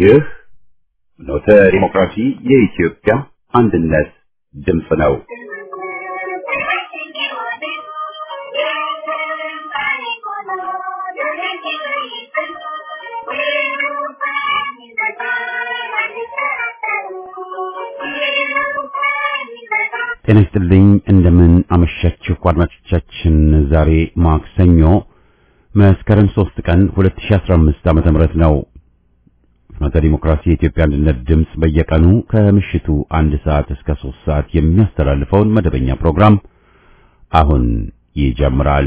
ይህ ኖተ ዲሞክራሲ የኢትዮጵያ አንድነት ድምፅ ነው። ጤና ይስጥልኝ እንደምን አመሻችሁ አድማጮቻችን። ዛሬ ማክሰኞ መስከረም 3 ቀን 2015 ዓመተ ምህረት ነው። ፍኖተ ዲሞክራሲ የኢትዮጵያ አንድነት ድምፅ በየቀኑ ከምሽቱ አንድ ሰዓት እስከ 3 ሰዓት የሚያስተላልፈውን መደበኛ ፕሮግራም አሁን ይጀምራል።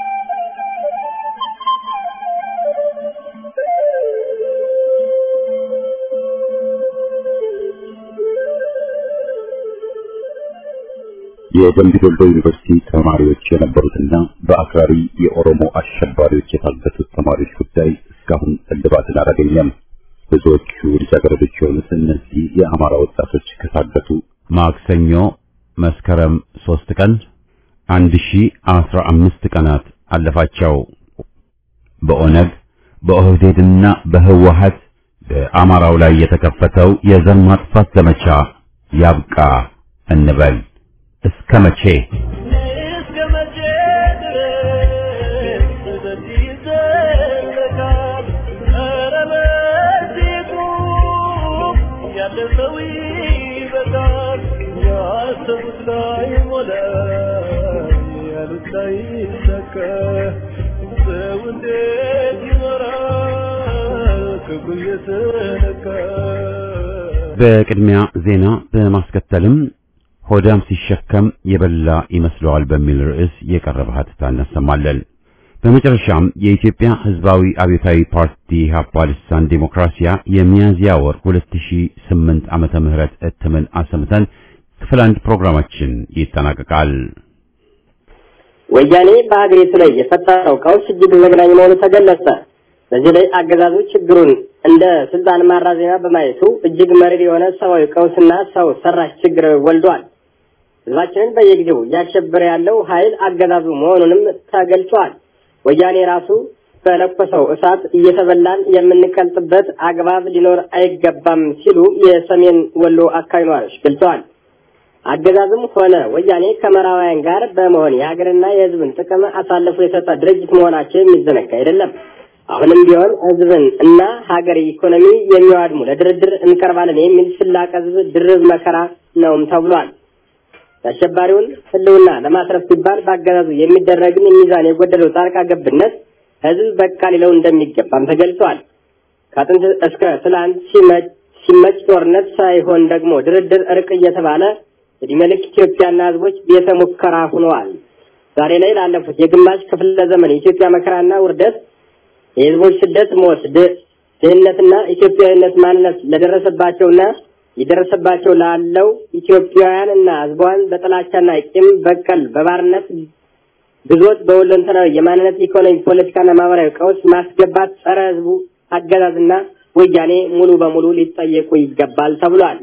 የደምቢ ዶሎ ዩኒቨርሲቲ ተማሪዎች የነበሩትና በአክራሪ የኦሮሞ አሸባሪዎች የታገቱት ተማሪዎች ጉዳይ እስካሁን እልባትን አላገኘም። ብዙዎቹ ልጃገረዶች የሆኑት እነዚህ የአማራ ወጣቶች ከታገቱ ማክሰኞ መስከረም ሶስት ቀን አንድ ሺ አስራ አምስት ቀናት አለፋቸው። በኦነግ በኦህዴድና በህወሀት በአማራው ላይ የተከፈተው የዘር ማጥፋት ዘመቻ ያብቃ እንበል። እስከ መቼ እስከ መቼ ድረስ በዚህ ይዘለቃል? ኧረ በዚሁ ያለፈው ይበቃል። ያሰቡት ላይ ሞላ፣ ያሉት ላይ ይሳካ። ሰው እንዴት ይኖራል ክብሩ እየተነካ? በቅድሚያ ዜና በማስከተልም ሆዳም ሲሸከም የበላ ይመስለዋል በሚል ርዕስ የቀረበ ሀተታ እናሰማለን። በመጨረሻም የኢትዮጵያ ሕዝባዊ አብዮታዊ ፓርቲ ኢህአፓ ልሳን ዴሞክራሲያ የሚያዝያ ወር 2008 ዓመተ ምህረት እትምን አሰምተን ክፍል አንድ ፕሮግራማችን ይጠናቀቃል። ወያኔ በሀገሪቱ ላይ የፈጠረው ቀውስ እጅግ ዘግናኝ መሆኑ ተገለጸ። በዚህ ላይ አገዛዙ ችግሩን እንደ ስልጣን ማራዘሚያ በማየቱ እጅግ መሪር የሆነ ሰብአዊ ቀውስና ሰው ሰራሽ ችግር ወልዷል። ህዝባችንን በየጊዜው እያሸበረ ያለው ኃይል አገዛዙ መሆኑንም ተገልጿል። ወያኔ ራሱ በለኮሰው እሳት እየተበላን የምንቀልጥበት አግባብ ሊኖር አይገባም ሲሉ የሰሜን ወሎ አካባቢ ነዋሪዎች ገልጸዋል። አገዛዝም ሆነ ወያኔ ከምዕራባውያን ጋር በመሆን የሀገርና የህዝብን ጥቅም አሳልፎ የሰጠ ድርጅት መሆናቸው የሚዘነጋ አይደለም። አሁንም ቢሆን ህዝብን እና ሀገር ኢኮኖሚ የሚዋድሙ ለድርድር እንቀርባለን የሚል ስላቅ ህዝብ ድርብ መከራ ነውም ተብሏል። የአሸባሪውን ህልውና ለማትረፍ ሲባል በአገዛዙ የሚደረግን ሚዛን የጎደለው ጣልቃ ገብነት ህዝብ በቃ ሊለው እንደሚገባም ተገልጿል። ከጥንት እስከ ትላንት ሲመጭ ጦርነት ሳይሆን ደግሞ ድርድር፣ እርቅ እየተባለ እድሜ ልክ ኢትዮጵያና ህዝቦች ቤተ ሙከራ ሆነዋል። ዛሬ ላይ ላለፉት የግማሽ ክፍለ ዘመን የኢትዮጵያ መከራና ውርደት የህዝቦች ስደት፣ ሞት፣ ድህነትና ኢትዮጵያዊነት ማንነት ለደረሰባቸውና የደረሰባቸው ላለው ኢትዮጵያውያን እና ህዝቧን በጥላቻና ቂም በቀል በባርነት ግዞት በሁለንተናዊ የማንነት ኢኮኖሚ፣ ፖለቲካና ማህበራዊ ቀውስ ማስገባት ጸረ ህዝቡ አገዛዝና ወያኔ ሙሉ በሙሉ ሊጠየቁ ይገባል ተብሏል።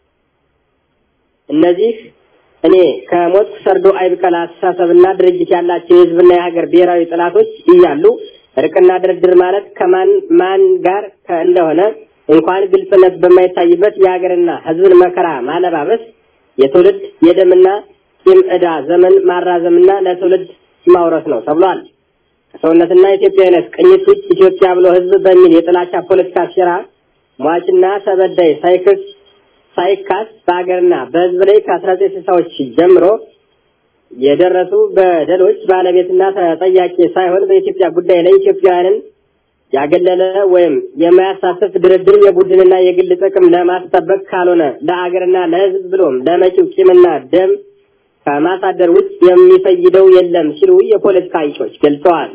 እነዚህ እኔ ከሞት ሰርዶ አይብቀል አስተሳሰብና ድርጅት ያላቸው የህዝብና የሀገር ብሔራዊ ጥላቶች እያሉ እርቅና ድርድር ማለት ከማን ማን ጋር እንደሆነ እንኳን ግልጽነት በማይታይበት የሀገርና ህዝብን መከራ ማለባበስ የትውልድ የደምና ቂም ዕዳ ዘመን ማራዘምና ለትውልድ ማውረስ ነው ተብሏል። ከሰውነትና ኢትዮጵያዊነት ቅኝት ውጭ ኢትዮጵያ ብሎ ህዝብ በሚል የጥላቻ ፖለቲካ ሴራ ሟችና ተበዳይ ሳይክስ ሳይካስ በሀገርና በህዝብ ላይ ከአስራ ዘጠኝ ስልሳዎች ጀምሮ የደረሱ በደሎች ባለቤትና ተጠያቂ ሳይሆን በኢትዮጵያ ጉዳይ ላይ ኢትዮጵያውያንን ያገለለ ወይም የማያሳትፍ ድርድር የቡድንና የግል ጥቅም ለማስጠበቅ ካልሆነ ለአገርና ለህዝብ ብሎም ለመጪው ቂምና ደም ከማሳደር ውጭ የሚፈይደው የለም ሲሉ የፖለቲካ አንቂዎች ገልጸዋል።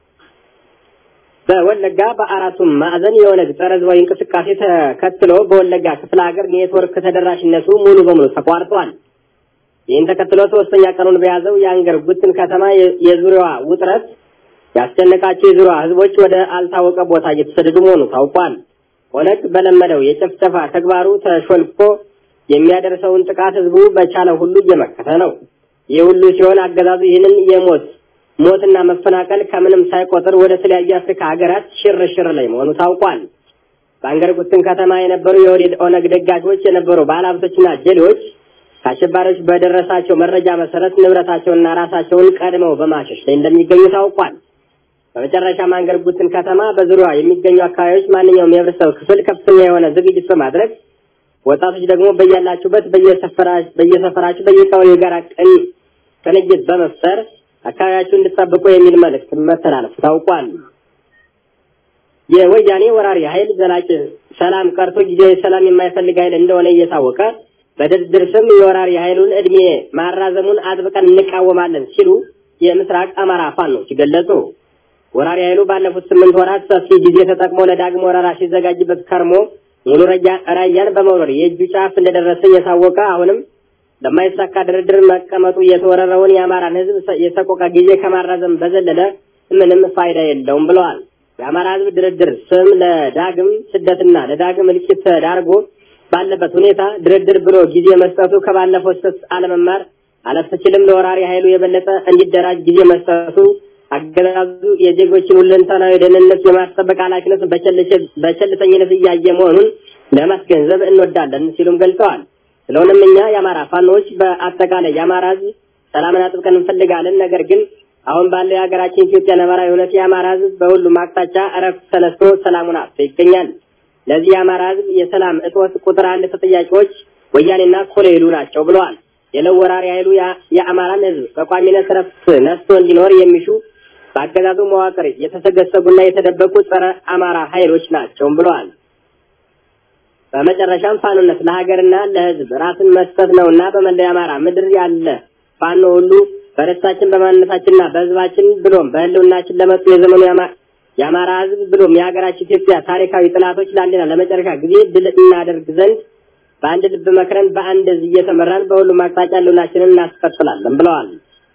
በወለጋ በአራቱም ማዕዘን የኦነግ ጸረ ህዝባዊ እንቅስቃሴ ተከትሎ በወለጋ ክፍለ ሀገር ኔትወርክ ተደራሽነቱ ሙሉ በሙሉ ተቋርጧል። ይህን ተከትሎ ሶስተኛ ቀኑን በያዘው የአንገር ጉትን ከተማ የዙሪያዋ ውጥረት ያስጨነቃቸው የዙሪያ ህዝቦች ወደ አልታወቀ ቦታ እየተሰደዱ መሆኑ ታውቋል። ኦነግ በለመደው የጭፍጨፋ ተግባሩ ተሾልኮ የሚያደርሰውን ጥቃት ህዝቡ በቻለ ሁሉ እየመከተ ነው። ይህ ሁሉ ሲሆን አገዛዙ ይህንን የሞት ሞትና መፈናቀል ከምንም ሳይቆጥር ወደ ተለያዩ የአፍሪካ ሀገራት ሽር ሽር ላይ መሆኑ ታውቋል። በአንገር ጉትን ከተማ የነበሩ የወዴድ ኦነግ ደጋፊዎች የነበሩ ባለሀብቶችና ጀሌዎች ከአሸባሪዎች በደረሳቸው መረጃ መሰረት ንብረታቸውንና ራሳቸውን ቀድመው በማሸሽ ላይ እንደሚገኙ ታውቋል። በመጨረሻም አንገር ጉትን ከተማ በዙሪያዋ የሚገኙ አካባቢዎች ማንኛውም የህብረተሰብ ክፍል ከፍተኛ የሆነ ዝግጅት በማድረግ ወጣቶች ደግሞ በያላችሁበት በየሰፈራችሁ በየቀበሌው የጋራ ቅን ቅንጅት በመፍጠር አካባቢያችሁን እንድትጠብቁ የሚል መልእክት መተላለፉ ታውቋል። የወያኔ ወራሪ ኃይል ዘላቂ ሰላም ቀርቶ ጊዜያዊ ሰላም የማይፈልግ ኃይል እንደሆነ እየታወቀ በድርድር ስም የወራሪ ኃይሉን እድሜ ማራዘሙን አጥብቀን እንቃወማለን ሲሉ የምስራቅ አማራ ፋኖች ገለጹ። ወራሪ ኃይሉ ባለፉት ስምንት ወራት ሰፊ ጊዜ ተጠቅሞ ለዳግም ወረራ ሲዘጋጅበት ከርሞ ሙሉ ራያን በመውረር የእጁ ጫፍ እንደደረሰ እየታወቀ አሁንም ለማይሳካ ድርድር መቀመጡ የተወረረውን የአማራን ሕዝብ የሰቆቃ ጊዜ ከማራዘም በዘለለ ምንም ፋይዳ የለውም ብለዋል። የአማራ ሕዝብ ድርድር ስም ለዳግም ስደትና ለዳግም እልቂት ተዳርጎ ባለበት ሁኔታ ድርድር ብሎ ጊዜ መስጠቱ ከባለፈው ስህተት አለመማር አለፍ ሲልም ለወራሪ ኃይሉ የበለጠ እንዲደራጅ ጊዜ መስጠቱ አገዛዙ የዜጎችን ሁለንተናዊ ደህንነት የማስጠበቅ ኃላፊነት በቸልተኝነት እያየ መሆኑን ለማስገንዘብ እንወዳለን ሲሉም ገልጸዋል። ስለሆነም እኛ የአማራ ፋኖዎች በአጠቃላይ የአማራ ህዝብ ሰላምን አጥብቀን እንፈልጋለን። ነገር ግን አሁን ባለው የሀገራችን ኢትዮጵያ ነባራዊ እውነት የአማራ ህዝብ በሁሉም አቅጣጫ እረፍት ተነስቶ ሰላሙን አጥቶ ይገኛል። ለዚህ የአማራ ህዝብ የሰላም እጦት ቁጥር አንድ ተጠያቂዎች ወያኔና ኮሎኔሉ ናቸው ብለዋል። የለው ወራሪ ኃይሉ የአማራን ህዝብ በቋሚነት እረፍት ነስቶ እንዲኖር የሚሹ በአገዛዙ መዋቅር የተሰገሰጉና የተደበቁ ጸረ አማራ ኃይሎች ናቸውም ብለዋል። በመጨረሻም ፋኖነት ለሀገርና ለህዝብ ራስን መስጠት ነውና በመላው አማራ ምድር ያለ ፋኖ ሁሉ በደስታችን በማንነታችንና በህዝባችን ብሎም በህልውናችን ለመጡ የዘመኑ የአማራ ህዝብ ብሎም የሀገራችን ኢትዮጵያ ታሪካዊ ጥላቶች ለአንድና ለመጨረሻ ጊዜ ድል እናደርግ ዘንድ በአንድ ልብ መክረን በአንድ እዝ እየተመራን በሁሉም አቅጣጫ ህልውናችንን እናስቀጥላለን ብለዋል።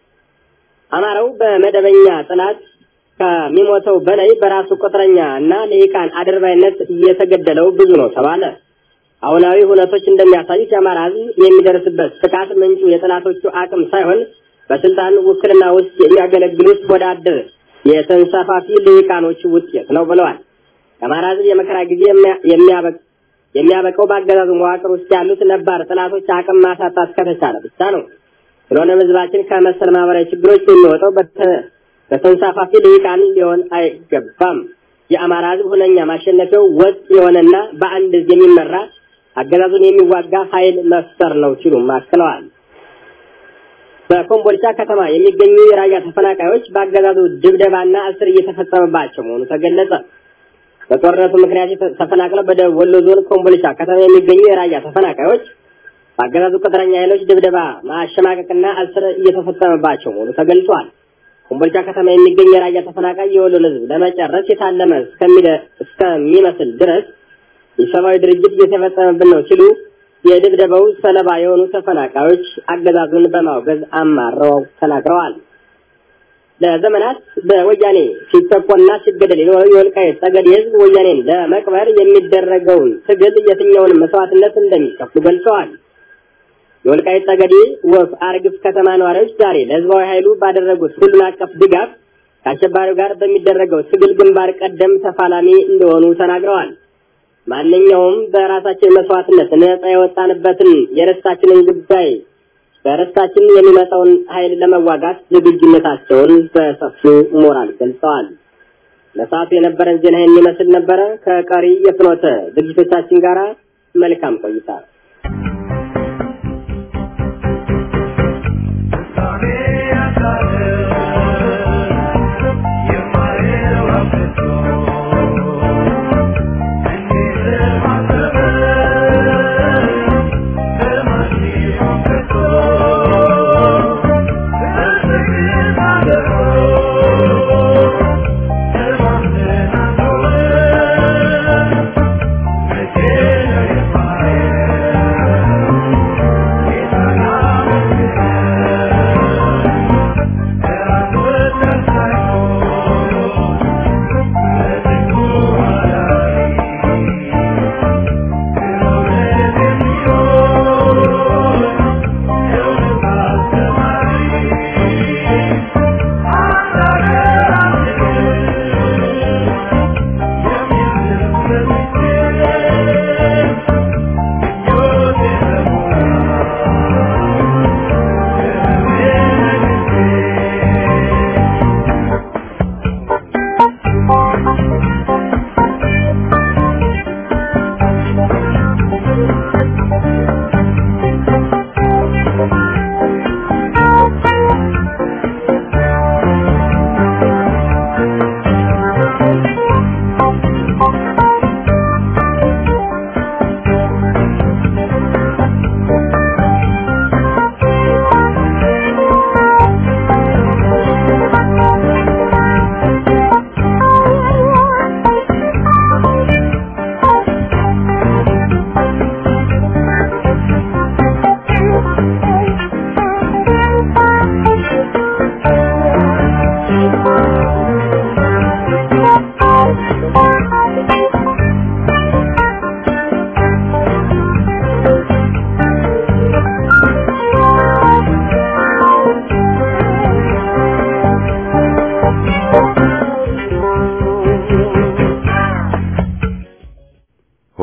አማራው በመደበኛ ጥላት ከሚሞተው በላይ በራሱ ቁጥረኛ እና ልሂቃን አድርባይነት እየተገደለው ብዙ ነው ተባለ። አሁናዊ ሁነቶች እንደሚያሳዩት የአማራ ህዝብ የሚደርስበት ጥቃት ምንጩ የጥላቶቹ አቅም ሳይሆን በስልጣን ውክልና ውስጥ የሚያገለግሉት ወዳደር የተንሳፋፊ ልሂቃኖች ውጤት ነው ብለዋል። የአማራ ህዝብ የመከራ ጊዜ የሚያበቀው በአገዛዙ መዋቅር ውስጥ ያሉት ነባር ጥላቶች አቅም ማሳጣት ከተቻለ ብቻ ነው። ስለሆነም ህዝባችን ከመሰል ማህበራዊ ችግሮች የሚወጣው በተንሳፋፊ ልሂቃን ሊሆን አይገባም። የአማራ ህዝብ ሁነኛ ማሸነፊያው ወጥ የሆነና በአንድ ህዝብ የሚመራ አገዛዙን የሚዋጋ ኃይል መፍጠር ነው ሲሉም አክለዋል። በኮምቦልቻ ከተማ የሚገኙ የራያ ተፈናቃዮች በአገዛዙ ድብደባና እስር እየተፈጸመባቸው መሆኑ ተገለጸ። በጦርነቱ ምክንያት ተፈናቅለው በደቡብ ወሎ ዞን ኮምቦልቻ ከተማ የሚገኙ የራያ ተፈናቃዮች በአገዛዙ ቅጥረኛ ኃይሎች ድብደባ፣ ማሸማቀቅና እስር እየተፈጸመባቸው መሆኑ ተገልጿል። ኮምቦልቻ ከተማ የሚገኝ የራያ ተፈናቃይ የወሎን ህዝብ ለመጨረስ የታለመ እስከሚመስል ድረስ የሰብአዊ ድርጅት እየተፈጸመብን ነው ሲሉ የድብደባው ሰለባ የሆኑ ተፈናቃዮች አገዛዙን በማውገዝ አማረው ተናግረዋል። ለዘመናት በወያኔ ሲጨቆና ሲገደል የኖረው የወልቃይት ጠገዴ ህዝብ ወያኔን ለመቅበር የሚደረገውን ትግል የትኛውን መስዋዕትነት እንደሚከፍሉ ገልጸዋል። የወልቃይት ጠገዴ ወፍ አርግፍ ከተማ ነዋሪዎች ዛሬ ለህዝባዊ ኃይሉ ባደረጉት ሁሉን አቀፍ ድጋፍ ከአሸባሪው ጋር በሚደረገው ትግል ግንባር ቀደም ተፋላሚ እንደሆኑ ተናግረዋል። ማንኛውም በራሳችን መስዋዕትነት ነጻ የወጣንበትን የርስታችንን ጉዳይ በርስታችን የሚመጣውን ኃይል ለመዋጋት ዝግጁነታቸውን በሰፊው ሞራል ገልጸዋል። ለሰዓቱ የነበረን ዜና ይህን ይመስል ነበረ። ከቀሪ የፍኖተ ዝግጅቶቻችን ጋር መልካም ቆይታ። Yeah.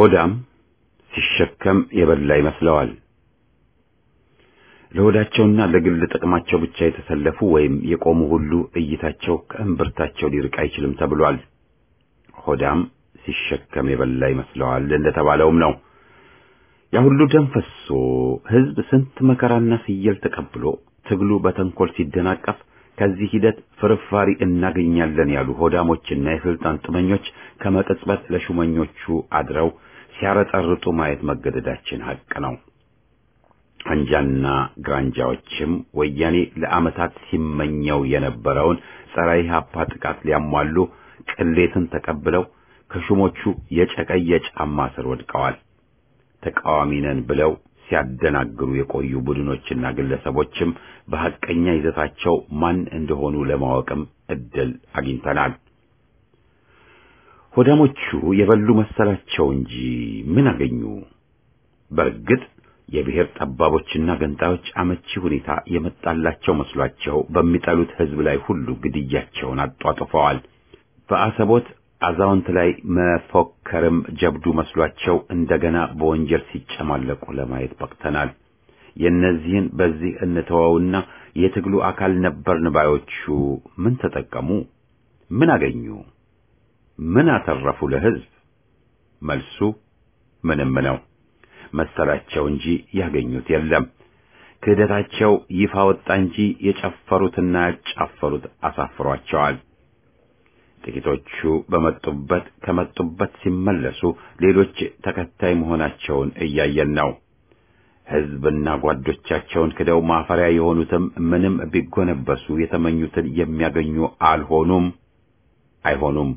ሆዳም ሲሸከም የበላ ይመስለዋል። ለሆዳቸውና ለግል ጥቅማቸው ብቻ የተሰለፉ ወይም የቆሙ ሁሉ እይታቸው ከእምብርታቸው ሊርቅ አይችልም ተብሏል። ሆዳም ሲሸከም የበላ ይመስለዋል እንደተባለውም ነው። ያ ሁሉ ደም ፈሶ ሕዝብ ስንት መከራና ፍየል ተቀብሎ ትግሉ በተንኮል ሲደናቀፍ ከዚህ ሂደት ፍርፋሪ እናገኛለን ያሉ ሆዳሞችና የስልጣን ጥመኞች ከመቅጽበት ለሹመኞቹ አድረው ሲያረጠርጡ ማየት መገደዳችን ሐቅ ነው። አንጃና ግራንጃዎችም ወያኔ ለዓመታት ሲመኘው የነበረውን ጸረ ኢህአፓ ጥቃት ሊያሟሉ ቅሌትን ተቀብለው ከሹሞቹ የጨቀየ ጫማ ስር ወድቀዋል። ተቃዋሚ ነን ብለው ሲያደናግሩ የቆዩ ቡድኖችና ግለሰቦችም በሐቀኛ ይዘታቸው ማን እንደሆኑ ለማወቅም እድል አግኝተናል። ሆዳሞቹ የበሉ መሰላቸው እንጂ ምን አገኙ? በእርግጥ የብሔር ጠባቦችና ገንጣዮች አመቺ ሁኔታ የመጣላቸው መስሏቸው በሚጠሉት ሕዝብ ላይ ሁሉ ግድያቸውን አጧጥፈዋል። በአሰቦት አዛውንት ላይ መፎከርም ጀብዱ መስሏቸው እንደገና በወንጀል ሲጨማለቁ ለማየት በቅተናል። የእነዚህን በዚህ እንተወውና የትግሉ አካል ነበርን ባዮቹ ምን ተጠቀሙ? ምን አገኙ? ምን አተረፉ ለሕዝብ? መልሱ ምንም ነው መሰላቸው እንጂ ያገኙት የለም። ክህደታቸው ይፋ ወጣ እንጂ የጨፈሩትና ያጫፈሩት አሳፍሯቸዋል። ጥቂቶቹ በመጡበት ከመጡበት ሲመለሱ ሌሎች ተከታይ መሆናቸውን እያየን ነው። ሕዝብና ጓዶቻቸውን ክደው ማፈሪያ የሆኑትም ምንም ቢጎነበሱ የተመኙትን የሚያገኙ አልሆኑም፣ አይሆኑም።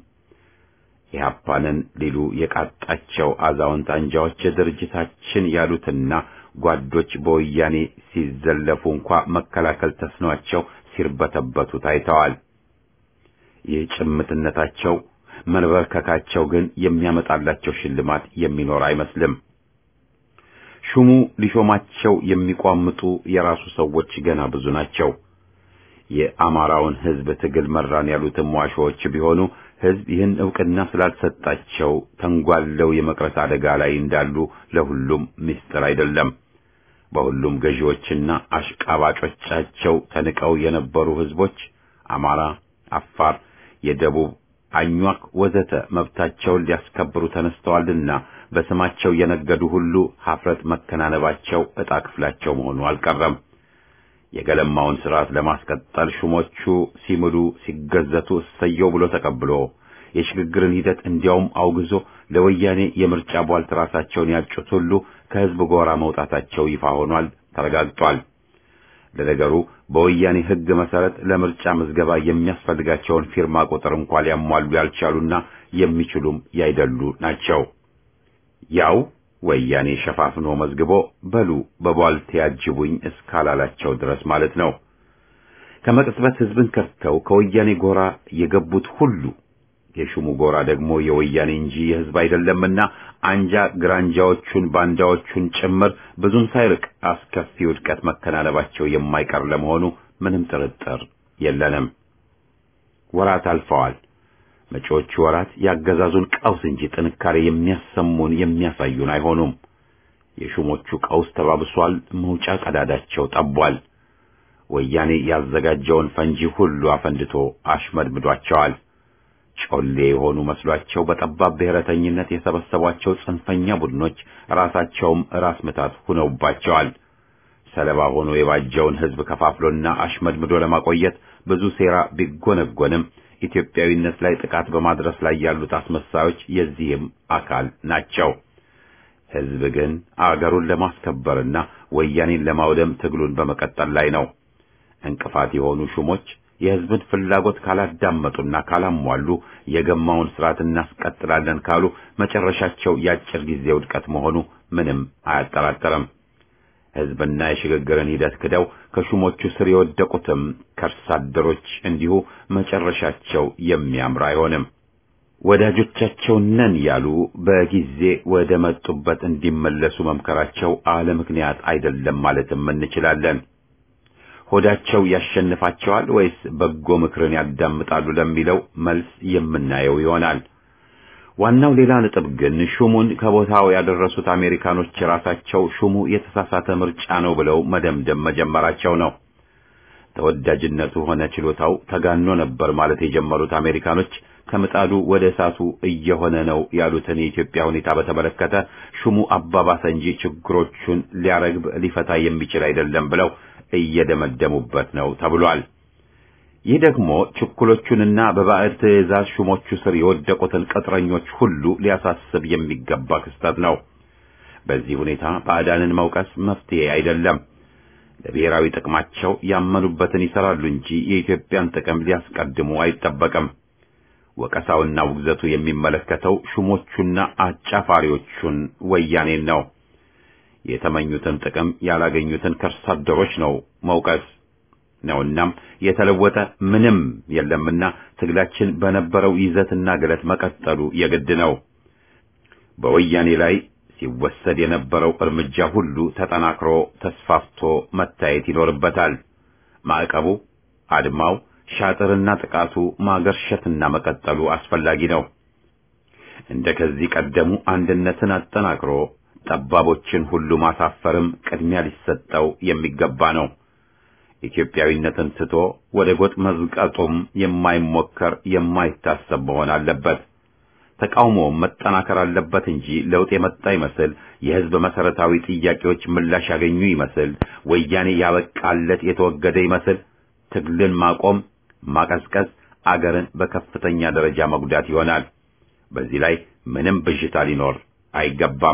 ኢህአፓንን ሊሉ የቃጣቸው አዛውንት አንጃዎች ድርጅታችን ያሉትና ጓዶች በወያኔ ሲዘለፉ እንኳ መከላከል ተስኗቸው ሲርበተበቱ ታይተዋል። ይህ ጭምትነታቸው መንበርከካቸው ግን የሚያመጣላቸው ሽልማት የሚኖር አይመስልም። ሹሙ ሊሾማቸው የሚቋምጡ የራሱ ሰዎች ገና ብዙ ናቸው። የአማራውን ሕዝብ ትግል መራን ያሉትም ዋሾዎች ቢሆኑ ሕዝብ ይህን ዕውቅና ስላልሰጣቸው ተንጓለው የመቅረት አደጋ ላይ እንዳሉ ለሁሉም ምስጢር አይደለም። በሁሉም ገዢዎችና አሽቃባጮቻቸው ተንቀው የነበሩ ሕዝቦች አማራ፣ አፋር፣ የደቡብ አኟክ ወዘተ መብታቸውን ሊያስከብሩ ተነስተዋልና በስማቸው የነገዱ ሁሉ ሀፍረት መከናነባቸው ዕጣ ክፍላቸው መሆኑ አልቀረም። የገለማውን ስርዓት ለማስቀጠል ሹሞቹ ሲምሉ ሲገዘቱ እሰየው ብሎ ተቀብሎ የሽግግርን ሂደት እንዲያውም አውግዞ ለወያኔ የምርጫ ቧልት ራሳቸውን ያጩት ሁሉ ከሕዝብ ጎራ መውጣታቸው ይፋ ሆኗል፣ ተረጋግጧል። ለነገሩ በወያኔ ሕግ መሰረት ለምርጫ ምዝገባ የሚያስፈልጋቸውን ፊርማ ቁጥር እንኳ ሊያሟሉ ያልቻሉና የሚችሉም ያይደሉ ናቸው። ያው ወያኔ ሸፋፍኖ መዝግቦ በሉ በቧልት ያጅቡኝ እስካላላቸው ድረስ ማለት ነው። ከመቅጽበት ሕዝብን ከድተው ከወያኔ ጎራ የገቡት ሁሉ የሹሙ ጎራ ደግሞ የወያኔ እንጂ የሕዝብ አይደለምና አንጃ ግራንጃዎቹን ባንዳዎቹን ጭምር ብዙም ሳይርቅ አስከፊ ውድቀት መከናነባቸው የማይቀር ለመሆኑ ምንም ጥርጥር የለንም። ወራት አልፈዋል። መጪዎቹ ወራት ያገዛዙን ቀውስ እንጂ ጥንካሬ የሚያሰሙን የሚያሳዩን አይሆኑም። የሹሞቹ ቀውስ ተባብሷል። መውጫ ቀዳዳቸው ጠቧል። ወያኔ ያዘጋጀውን ፈንጂ ሁሉ አፈንድቶ አሽመድምዷቸዋል። ጮሌ የሆኑ መስሏቸው በጠባብ ብሔረተኝነት የሰበሰቧቸው ጽንፈኛ ቡድኖች ራሳቸውም ራስ ምታት ሁነውባቸዋል። ሰለባ ሆኖ የባጀውን ሕዝብ ከፋፍሎና አሽመድምዶ ለማቆየት ብዙ ሴራ ቢጎነጎንም ኢትዮጵያዊነት ላይ ጥቃት በማድረስ ላይ ያሉት አስመሳዮች የዚህም አካል ናቸው። ሕዝብ ግን አገሩን ለማስከበርና ወያኔን ለማውደም ትግሉን በመቀጠል ላይ ነው። እንቅፋት የሆኑ ሹሞች የሕዝብን ፍላጎት ካላዳመጡና ካላሟሉ የገማውን ስርዓት እናስቀጥላለን ካሉ መጨረሻቸው የአጭር ጊዜ ውድቀት መሆኑ ምንም አያጠራጥርም። ሕዝብና የሽግግርን ሂደት ክደው ከሹሞቹ ስር የወደቁትም ከርሳ አደሮች እንዲሁ መጨረሻቸው የሚያምር አይሆንም። ወዳጆቻቸው ነን ያሉ በጊዜ ወደ መጡበት እንዲመለሱ መምከራቸው አለ ምክንያት አይደለም ማለትም እንችላለን። ሆዳቸው ያሸንፋቸዋል ወይስ በጎ ምክርን ያዳምጣሉ ለሚለው መልስ የምናየው ይሆናል። ዋናው ሌላ ነጥብ ግን ሹሙን ከቦታው ያደረሱት አሜሪካኖች ራሳቸው ሹሙ የተሳሳተ ምርጫ ነው ብለው መደምደም መጀመራቸው ነው። ተወዳጅነቱ ሆነ ችሎታው ተጋኖ ነበር ማለት የጀመሩት አሜሪካኖች ከምጣዱ ወደ እሳቱ እየሆነ ነው ያሉትን የኢትዮጵያ ሁኔታ በተመለከተ ሹሙ አባባሰ እንጂ ችግሮቹን ሊያረግብ ሊፈታ የሚችል አይደለም ብለው እየደመደሙበት ነው ተብሏል። ይህ ደግሞ ችኩሎቹንና በባዕድ ትዕዛዝ ሹሞቹ ስር የወደቁትን ቅጥረኞች ሁሉ ሊያሳስብ የሚገባ ክስተት ነው። በዚህ ሁኔታ ባዕዳንን መውቀስ መፍትሄ አይደለም። ለብሔራዊ ጥቅማቸው ያመኑበትን ይሰራሉ እንጂ የኢትዮጵያን ጥቅም ሊያስቀድሙ አይጠበቅም። ወቀሳውና ውግዘቱ የሚመለከተው ሹሞቹና አጫፋሪዎቹን ወያኔን ነው። የተመኙትን ጥቅም ያላገኙትን ከርሳ አደሮች ነው መውቀስ ነውናም የተለወጠ ምንም የለምና ትግላችን በነበረው ይዘትና ግለት መቀጠሉ የግድ ነው። በወያኔ ላይ ሲወሰድ የነበረው እርምጃ ሁሉ ተጠናክሮ ተስፋፍቶ መታየት ይኖርበታል። ማዕቀቡ፣ አድማው፣ ሻጥርና ጥቃቱ ማገርሸትና መቀጠሉ አስፈላጊ ነው። እንደ ከዚህ ቀደሙ አንድነትን አጠናክሮ ጠባቦችን ሁሉ ማሳፈርም ቅድሚያ ሊሰጠው የሚገባ ነው። ኢትዮጵያዊነትን ትቶ ወደ ጎጥ መዝቀጡም የማይሞከር የማይታሰብ መሆን አለበት። ተቃውሞውም መጠናከር አለበት እንጂ ለውጥ የመጣ ይመስል የሕዝብ መሰረታዊ ጥያቄዎች ምላሽ ያገኙ ይመስል ወያኔ ያበቃለት የተወገደ ይመስል ትግልን ማቆም፣ ማቀዝቀዝ አገርን በከፍተኛ ደረጃ መጉዳት ይሆናል። በዚህ ላይ ምንም ብዥታ ሊኖር አይገባም።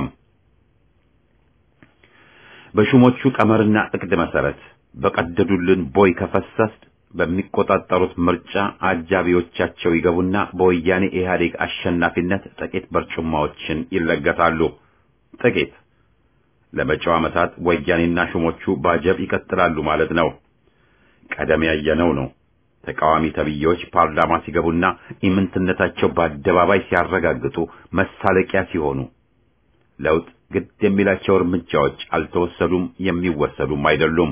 በሹሞቹ ቀመርና እቅድ መሰረት በቀደዱልን ቦይ ከፈሰስ በሚቆጣጠሩት ምርጫ አጃቢዎቻቸው ይገቡና በወያኔ ኢህአዴግ አሸናፊነት ጥቂት በርጩማዎችን ይለገሳሉ። ጥቂት ለመጪው ዓመታት ወያኔና ሹሞቹ ባጀብ ይቀጥላሉ ማለት ነው። ቀደም ያየነው ነው። ተቃዋሚ ተብዬዎች ፓርላማ ሲገቡና ኢምንትነታቸው በአደባባይ ሲያረጋግጡ መሳለቂያ ሲሆኑ ለውጥ ግድ የሚላቸው እርምጃዎች አልተወሰዱም፣ የሚወሰዱም አይደሉም።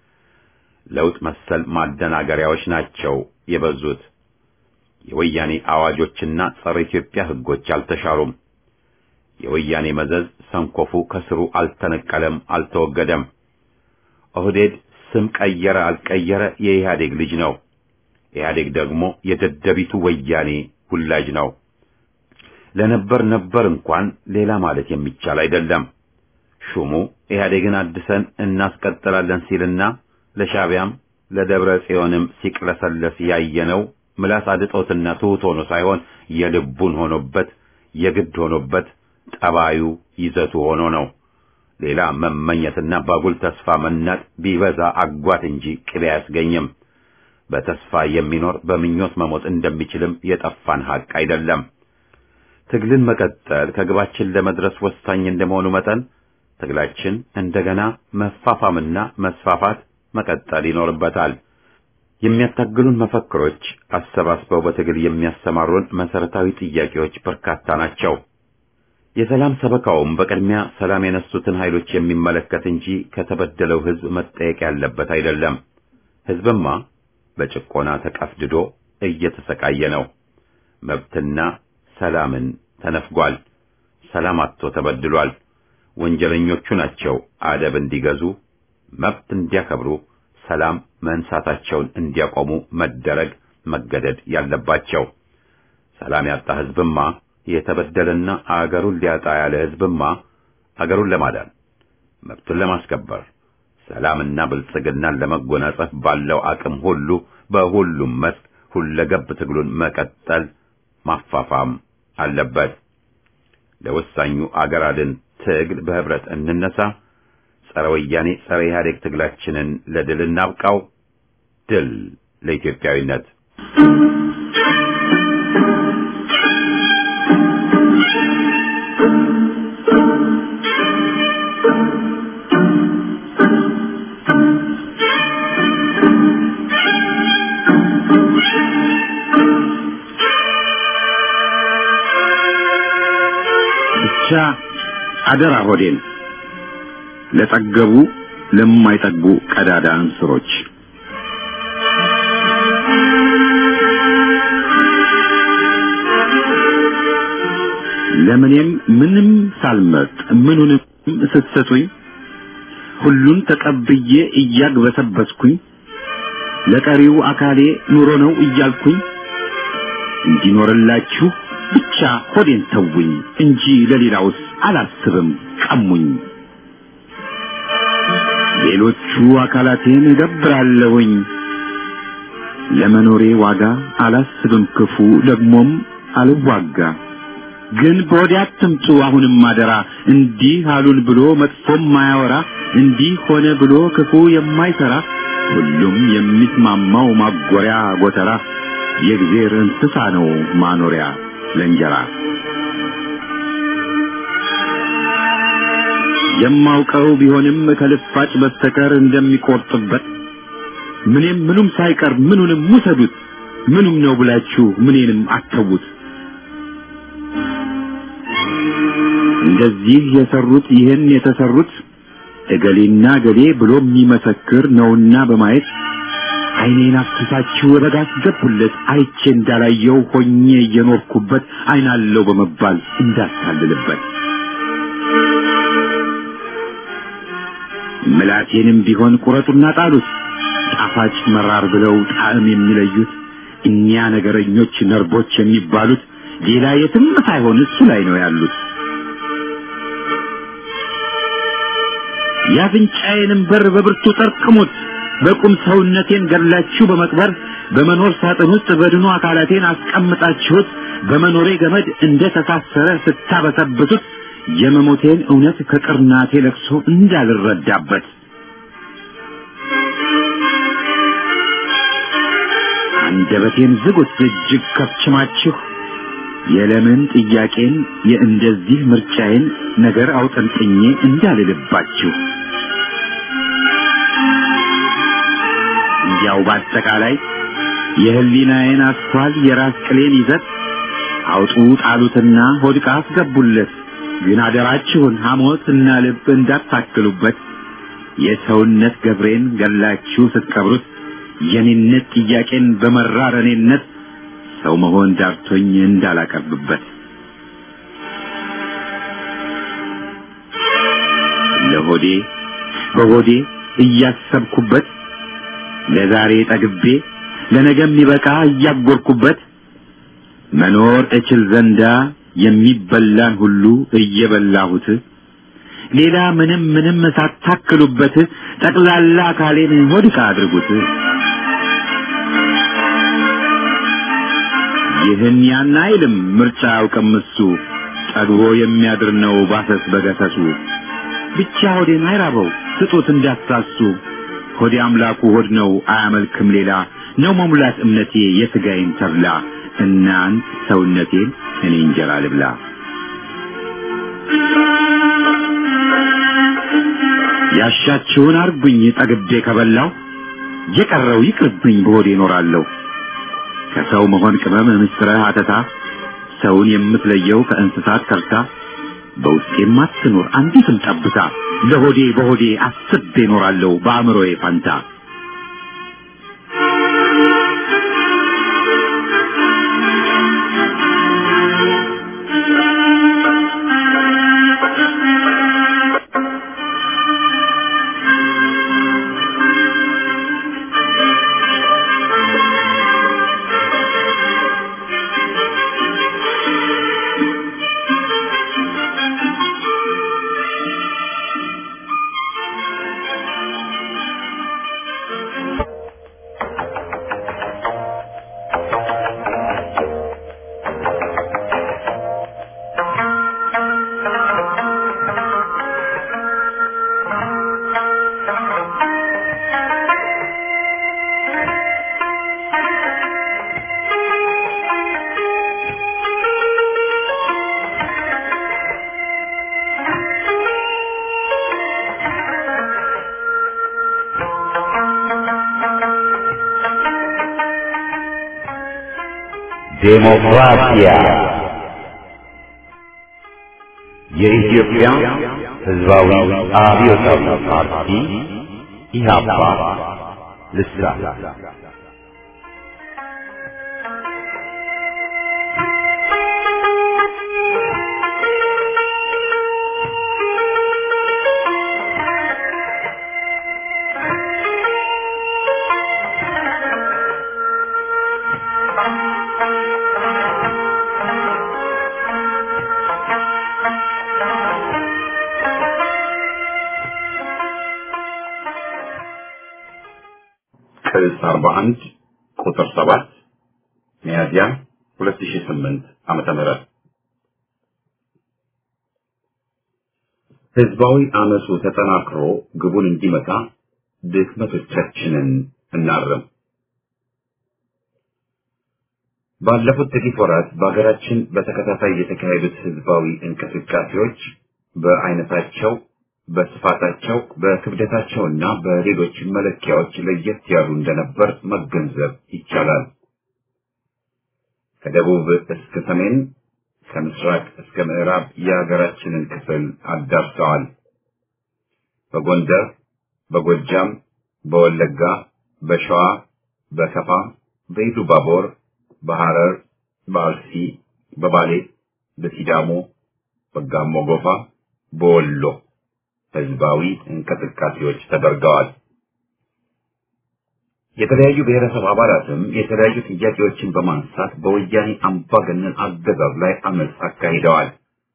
ለውጥ መሰል ማደናገሪያዎች ናቸው የበዙት። የወያኔ አዋጆችና ጸረ ኢትዮጵያ ሕጎች አልተሻሩም። የወያኔ መዘዝ ሰንኮፉ ከስሩ አልተነቀለም፣ አልተወገደም። ኦህዴድ ስም ቀየረ አልቀየረ የኢህአዴግ ልጅ ነው። ኢህአዴግ ደግሞ የደደቢቱ ወያኔ ውላጅ ነው። ለነበር ነበር እንኳን ሌላ ማለት የሚቻል አይደለም። ሹሙ ኢህአዴግን አድሰን እናስቀጥላለን ሲልና ለሻቢያም ለደብረ ጽዮንም ሲቅለሰለስ ያየነው ምላስ አድጦትና ትሑት ሆኖ ሳይሆን የልቡን ሆኖበት የግድ ሆኖበት ጠባዩ ይዘቱ ሆኖ ነው። ሌላ መመኘትና ባጉል ተስፋ መናጥ ቢበዛ አጓት እንጂ ቅቤ አያስገኝም። በተስፋ የሚኖር በምኞት መሞት እንደሚችልም የጠፋን ሐቅ አይደለም። ትግልን መቀጠል ከግባችን ለመድረስ ወሳኝ እንደመሆኑ መጠን ትግላችን እንደገና መፋፋምና መስፋፋት መቀጠል ይኖርበታል። የሚያታግሉን መፈክሮች አሰባስበው በትግል የሚያሰማሩን መሰረታዊ ጥያቄዎች በርካታ ናቸው። የሰላም ሰበካውም በቅድሚያ ሰላም የነሱትን ኃይሎች የሚመለከት እንጂ ከተበደለው ሕዝብ መጠየቅ ያለበት አይደለም። ሕዝብማ በጭቆና ተቀፍድዶ እየተሰቃየ ነው። መብትና ሰላምን ተነፍጓል። ሰላም አጥቶ ተበድሏል። ወንጀለኞቹ ናቸው አደብ እንዲገዙ መብት እንዲያከብሩ ሰላም መንሳታቸውን እንዲያቆሙ መደረግ መገደድ ያለባቸው። ሰላም ያጣ ሕዝብማ የተበደለና አገሩን ሊያጣ ያለ ሕዝብማ አገሩን ለማዳን መብቱን ለማስከበር ሰላምና ብልጽግናን ለመጎናጸፍ ባለው አቅም ሁሉ በሁሉም መስክ ሁለገብ ትግሉን መቀጠል ማፋፋም አለበት። ለወሳኙ አገር አድን ትግል በህብረት እንነሳ። ጸረ ወያኔ ጸረ ኢህአዴግ ትግላችንን ለድል እናብቃው። ድል ለኢትዮጵያዊነት። ብቻ አደራ ሆዴን ለጠገቡ ለማይጠግቡ ቀዳዳ እንስሮች ለምኔም ምንም ሳልመርጥ ምኑንም ስትሰጡኝ ሁሉን ተቀብዬ እያግበሰበስኩኝ ለቀሪው አካሌ ኑሮ ነው እያልኩኝ እንዲኖርላችሁ ብቻ ሆዴን ተውኝ እንጂ ለሌላውስ አላስብም ቀሙኝ። ሌሎቹ አካላቴን እገብራለሁኝ ለመኖሬ ዋጋ አላስብም ክፉ ደግሞም አልዋጋ። ግን በወዲያ አትምጡ አሁንም አደራ እንዲህ አሉን ብሎ መጥፎም ማያወራ እንዲህ ሆነ ብሎ ክፉ የማይሰራ ሁሉም የሚስማማው ማጎሪያ ጎተራ የእግዜር እንስሳ ነው ማኖሪያ ለእንጀራ። የማውቀው ቢሆንም ከልፋጭ በስተቀር እንደሚቆርጥበት ምንም ምኑም ሳይቀር ምኑንም ውሰዱት ምኑም ነው ብላችሁ ምኔንም አተዉት። እንደዚህ የሰሩት ይህን የተሰሩት እገሌና እገሌ ብሎ የሚመሰክር ነውና በማየት ዓይኔን አፍስሳችሁ በጋ አስገቡለት አይቼ እንዳላየው ሆኜ እየኖርኩበት ዓይናለው በመባል እንዳታልልበት ምላቴንም ቢሆን ቁረጡና ጣሉት ጣፋጭ መራር ብለው ጣዕም የሚለዩት እኒያ ነገረኞች ነርቦች የሚባሉት ሌላ የትም ሳይሆን እሱ ላይ ነው ያሉት። የአፍንጫዬንም በር በብርቱ ጠርቅሙት በቁም ሰውነቴን ገድላችሁ በመቅበር በመኖር ሳጥን ውስጥ በድኑ አካላቴን አስቀምጣችሁት በመኖሬ ገመድ እንደ ተሳሰረ ስታበሰብሱት የመሞቴን እውነት ከቅርናቴ ለቅሶ እንዳልረዳበት አንደበቴን ዝጉት እጅግ ከፍችማችሁ የለምን ጥያቄን የእንደዚህ ምርጫዬን ነገር አውጠንጥኜ እንዳልልባችሁ እንዲያው በአጠቃላይ የህሊናዬን አስኳል የራስ ቅሌን ይዘት አውጡ ጣሉትና ሆድቃ አስገቡለት። ግን አደራችሁን ሐሞት እና ልብ እንዳታክሉበት። የሰውነት ገብሬን ገላችሁ ስትቀብሩት የኔነት ጥያቄን በመራር እኔነት ሰው መሆን ዳርቶኝ እንዳላቀርብበት ለሆዴ በሆዴ እያሰብኩበት ለዛሬ ጠግቤ ለነገ የሚበቃ እያጎርኩበት መኖር እችል ዘንዳ የሚበላን ሁሉ እየበላሁት ሌላ ምንም ምንም ሳታክሉበት ጠቅላላ አካሌን ሆድቃ አድርጉት። ይህን ያን አይልም ምርጫ አያውቅም እሱ ጠግቦ የሚያድር ነው ባሰስ በገሰሱ ብቻ ሆዴን አይራበው ስጡት እንዳትሳሱ ሆዴ አምላኩ ሆድ ነው አያመልክም ሌላ ነው መሙላት እምነቴ የሥጋዬን ተብላ እናንት ሰውነቴን እኔ እንጀራ ልብላ ያሻችሁን አርጉኝ ጠግቤ ከበላው የቀረው ይቅርብኝ በሆዴ እኖራለሁ ከሰው መሆን ቅመም ምስጥረ አተታ ሰውን የምትለየው ከእንስሳት ከርታ በውስጤም አትኖር አንዲትም ጠብታ ለሆዴ በሆዴ አስቤ እኖራለሁ በአእምሮዬ ፋንታ ዴሞክራሲያ የኢትዮጵያ ሕዝባዊ አብዮታዊ ፓርቲ ኢህአፓ ልሳን 41 ቁጥር 7 ሚያዝያ 2008 ዓመተ ምህረት ህዝባዊ አመፁ ተጠናክሮ ግቡን እንዲመታ ድክመቶቻችንን እናርም። ባለፉት ጥቂት ወራት በሀገራችን በተከታታይ የተካሄዱት ህዝባዊ እንቅስቃሴዎች በአይነታቸው፣ በስፋታቸው፣ በክብደታቸውና በሌሎች መለኪያዎች ለየት ያሉ እንደነበር መገንዘብ ይቻላል። ከደቡብ እስከ ሰሜን፣ ከምስራቅ እስከ ምዕራብ የሀገራችንን ክፍል አዳርሰዋል። በጎንደር፣ በጎጃም፣ በወለጋ፣ በሸዋ፣ በከፋ፣ በኢሉባቦር በሐረር፣ በአርሲ፣ በባሌ፣ በሲዳሞ፣ በጋሞ ጎፋ፣ በወሎ ህዝባዊ እንቅስቃሴዎች ተደርገዋል። የተለያዩ ብሔረሰብ አባላትም የተለያዩ ጥያቄዎችን በማንሳት በወያኔ አምባገነን አገዛዝ ላይ አመፅ አካሂደዋል።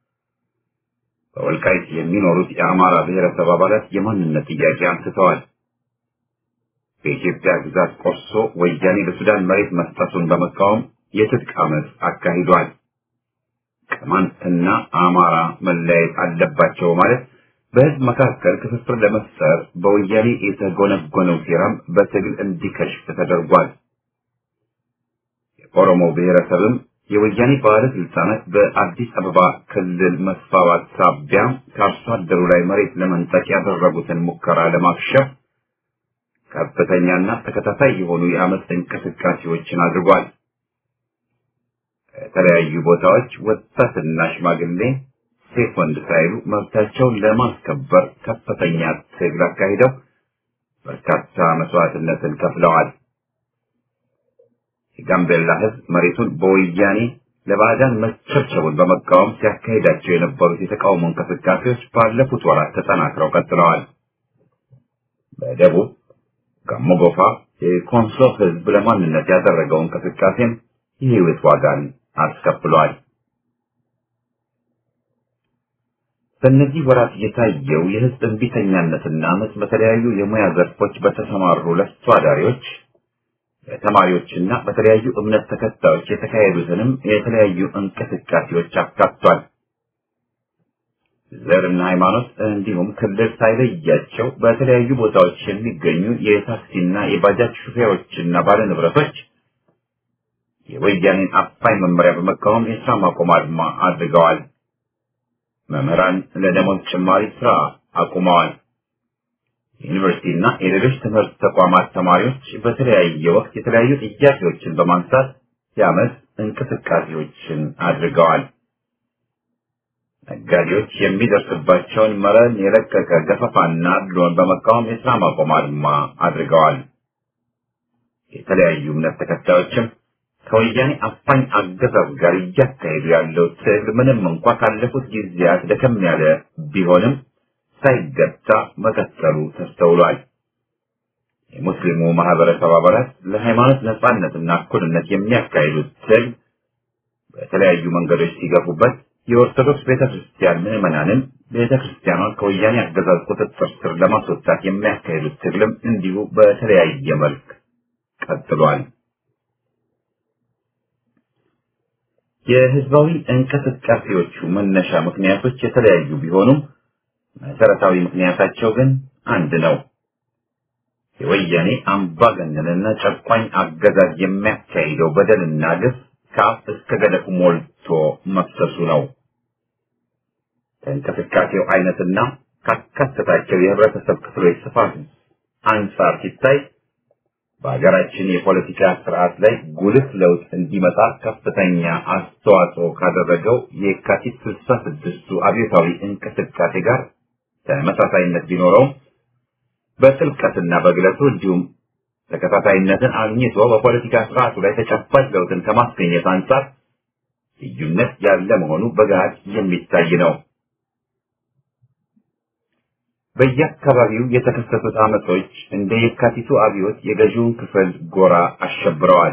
በወልቃይት የሚኖሩት የአማራ ብሔረሰብ አባላት የማንነት ጥያቄ አንስተዋል። በኢትዮጵያ ግዛት ቆርሶ ወያኔ ለሱዳን መሬት መስጠቱን በመቃወም የትጥቅ አመፅ አካሂዷል። ቅማንትና አማራ መለያየት አለባቸው ማለት በህዝብ መካከል ክፍፍል ለመፍጠር በወያኔ የተጎነጎነው ሴራም በትግል እንዲከሽፍ ተደርጓል። የኦሮሞ ብሔረሰብም የወያኔ ባለስልጣናት በአዲስ አበባ ክልል መስፋፋት ሳቢያ ከአርሶ አደሩ ላይ መሬት ለመንጠቅ ያደረጉትን ሙከራ ለማክሸፍ ከፍተኛና ተከታታይ የሆኑ የአመፅ እንቅስቃሴዎችን አድርጓል። ከተለያዩ ቦታዎች ወጣትና ሽማግሌ ሴት ወንድ ሳይሉ መብታቸውን ለማስከበር ከፍተኛ ትግል አካሂደው በርካታ መስዋዕትነትን ከፍለዋል። የጋምቤላ ህዝብ መሬቱን በወያኔ ለባዕዳን መቸብቸቡን በመቃወም ሲያካሂዳቸው የነበሩት የተቃውሞ እንቅስቃሴዎች ባለፉት ወራት ተጠናክረው ቀጥለዋል። በደቡብ ጋሞ ጎፋ የኮንሶ ህዝብ ለማንነት ያደረገው እንቅስቃሴም የህይወት ዋጋን አስከፍሏል። በእነዚህ ወራት የታየው የህዝብ እንቢተኛነትና አመፅ በተለያዩ የሙያ ዘርፎች በተሰማሩ ለፍቶ አዳሪዎች፣ በተማሪዎችና በተለያዩ እምነት ተከታዮች የተካሄዱትንም የተለያዩ እንቅስቃሴዎች አካቷል። ዘርና ሃይማኖት እንዲሁም ክልል ሳይለያቸው በተለያዩ ቦታዎች የሚገኙ የታክሲና የባጃጅ ሹፌሮችና ባለንብረቶች የወያኔን አፋኝ መመሪያ በመቃወም የስራ ማቆም አድማ አድርገዋል። መምህራን ለደሞዝ ጭማሪ ስራ አቁመዋል። የዩኒቨርሲቲና የሌሎች ትምህርት ተቋማት ተማሪዎች በተለያየ ወቅት የተለያዩ ጥያቄዎችን በማንሳት የአመፅ እንቅስቃሴዎችን አድርገዋል። ነጋዴዎች የሚደርስባቸውን መረን የለቀቀ ገፈፋና አድሎን በመቃወም የስራ ማቆም አድማ አድርገዋል። የተለያዩ እምነት ተከታዮችም ከወያኔ አፋኝ አገዛዝ ጋር እያካሄዱ ያለው ትግል ምንም እንኳ ካለፉት ጊዜያት ደከም ያለ ቢሆንም ሳይገታ መቀጠሉ ተስተውሏል። የሙስሊሙ ማህበረሰብ አባላት ለሃይማኖት ነጻነትና እኩልነት የሚያካሂዱት ትግል በተለያዩ መንገዶች ሲገፉበት የኦርቶዶክስ ቤተክርስቲያን ምዕመናንም ቤተክርስቲያኗን ከወያኔ አገዛዝ ቁጥጥር ስር ለማስወጣት የሚያካሂዱት ትግልም እንዲሁ በተለያየ መልክ ቀጥሏል። የህዝባዊ እንቅስቃሴዎቹ መነሻ ምክንያቶች የተለያዩ ቢሆኑም መሰረታዊ ምክንያታቸው ግን አንድ ነው። የወያኔ አምባገነንና ጨቋኝ አገዛዝ የሚያካሂደው በደልና ግፍ ከአፍ እስከ ገደፉ ሞልቶ መፍሰሱ ነው። ከእንቅስቃሴው አይነትና ካካተታቸው የህብረተሰብ ክፍሎች ስፋት አንጻር ሲታይ በሀገራችን የፖለቲካ ስርዓት ላይ ጉልህ ለውጥ እንዲመጣ ከፍተኛ አስተዋጽኦ ካደረገው የካቲት ስልሳ ስድስቱ አብዮታዊ እንቅስቃሴ ጋር ተመሳሳይነት ቢኖረውም በጥልቀትና በግለቱ እንዲሁም ተከታታይነትን አግኝቶ በፖለቲካ ስርዓቱ ላይ ተጨባጭ ለውጥን ከማስገኘት አንጻር ልዩነት ያለ መሆኑ በገሃድ የሚታይ ነው። በየአካባቢው የተከሰቱት አመጾች እንደ የካቲቱ አብዮት የገዢውን ክፍል ጎራ አሸብረዋል።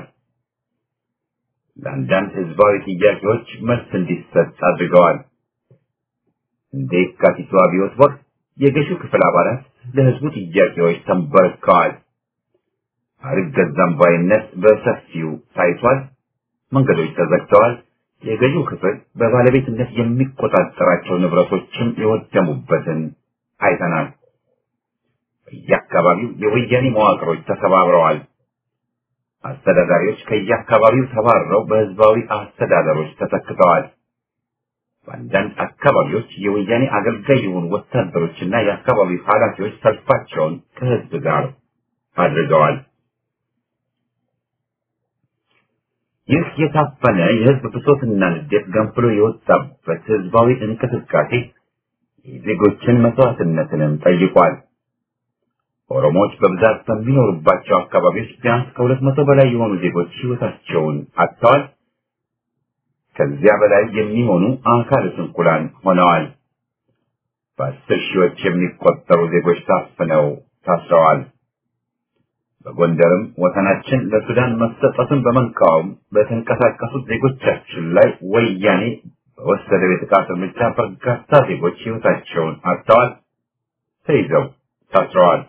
ለአንዳንድ ህዝባዊ ጥያቄዎች መልስ እንዲሰጥ አድርገዋል። እንደ የካቲቱ አብዮት ወቅት የገዢው ክፍል አባላት ለህዝቡ ጥያቄዎች ተንበርክከዋል። አልገዛም ባይነት በሰፊው ታይቷል። መንገዶች ተዘግተዋል። የገዢው ክፍል በባለቤትነት የሚቆጣጠራቸው ንብረቶችም የወደሙበትን አይተናል። በየአካባቢው የወያኔ መዋቅሮች ተሰባብረዋል። አስተዳዳሪዎች ከየአካባቢው ተባረው በህዝባዊ አስተዳደሮች ተተክተዋል። በአንዳንድ አካባቢዎች የወያኔ አገልጋይ የሆኑ ወታደሮችና የአካባቢው ኃላፊዎች ሰልፋቸውን ከህዝብ ጋር አድርገዋል። ይህ የታፈነ የህዝብ ብሶትና ንዴት ገንፍሎ የወጣበት ህዝባዊ እንቅስቃሴ የዜጎችን መስዋዕትነትንም ጠይቋል። ኦሮሞዎች በብዛት በሚኖሩባቸው አካባቢዎች ቢያንስ ከሁለት መቶ በላይ የሆኑ ዜጎች ህይወታቸውን አጥተዋል። ከዚያ በላይ የሚሆኑ አካለ ስንኩላን ሆነዋል። በአስር ሺዎች የሚቆጠሩ ዜጎች ታፍነው ታስረዋል። በጎንደርም ወሰናችን ለሱዳን መሰጠቱን በመቃወም በተንቀሳቀሱት ዜጎቻችን ላይ ወያኔ በወሰደው የጥቃት እርምጃ በርካታ ዜጎች ህይወታቸውን አጥተዋል፣ ተይዘው ታስረዋል።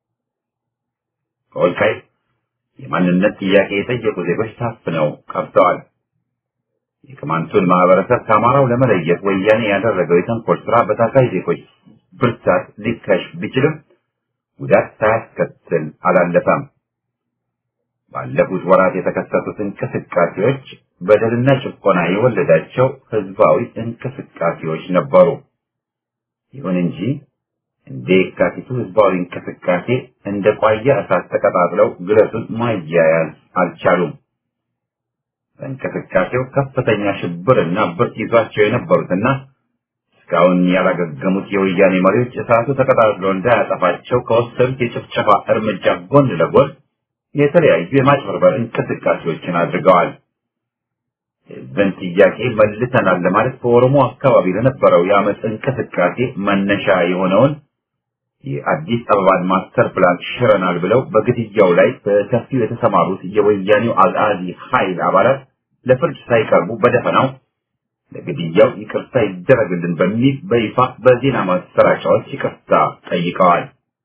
ከወልቃይት የማንነት ጥያቄ የጠየቁ ዜጎች ታፍነው ቀርተዋል። የቅማንቱን ማህበረሰብ ከአማራው ለመለየት ወያኔ ያደረገው የተንኮል ስራ በታሳይ ዜጎች ብርታት ሊከሽፍ ቢችልም ጉዳት ሳያስከትል አላለፈም። ባለፉት ወራት የተከሰቱት እንቅስቃሴዎች በደልና ጭቆና የወለዳቸው ህዝባዊ እንቅስቃሴዎች ነበሩ። ይሁን እንጂ እንደ የካቲቱ ህዝባዊ እንቅስቃሴ እንደ ቋያ እሳት ተቀጣጥለው ግለቱን ማያያዝ አልቻሉም። በእንቅስቃሴው ከፍተኛ ሽብርና ብርት ይዟቸው የነበሩትና እስካሁን ያላገገሙት የወያኔ መሪዎች እሳቱ ተቀጣጥሎ እንዳያጠፋቸው ከወሰዱት የጭፍጨፋ እርምጃ ጎን ለጎን የተለያዩ የማጭበርበር እንቅስቃሴዎችን አድርገዋል። የህዝብን ጥያቄ መልሰናል ለማለት በኦሮሞ አካባቢ ለነበረው የአመፅ እንቅስቃሴ መነሻ የሆነውን የአዲስ አበባን ማስተር ፕላን ሽረናል ብለው በግድያው ላይ በሰፊው የተሰማሩት የወያኔው አልአዚ ኃይል አባላት ለፍርድ ሳይቀርቡ በደፈናው ለግድያው ይቅርታ ይደረግልን በሚል በይፋ በዜና ማሰራጫዎች ይቅርታ ጠይቀዋል።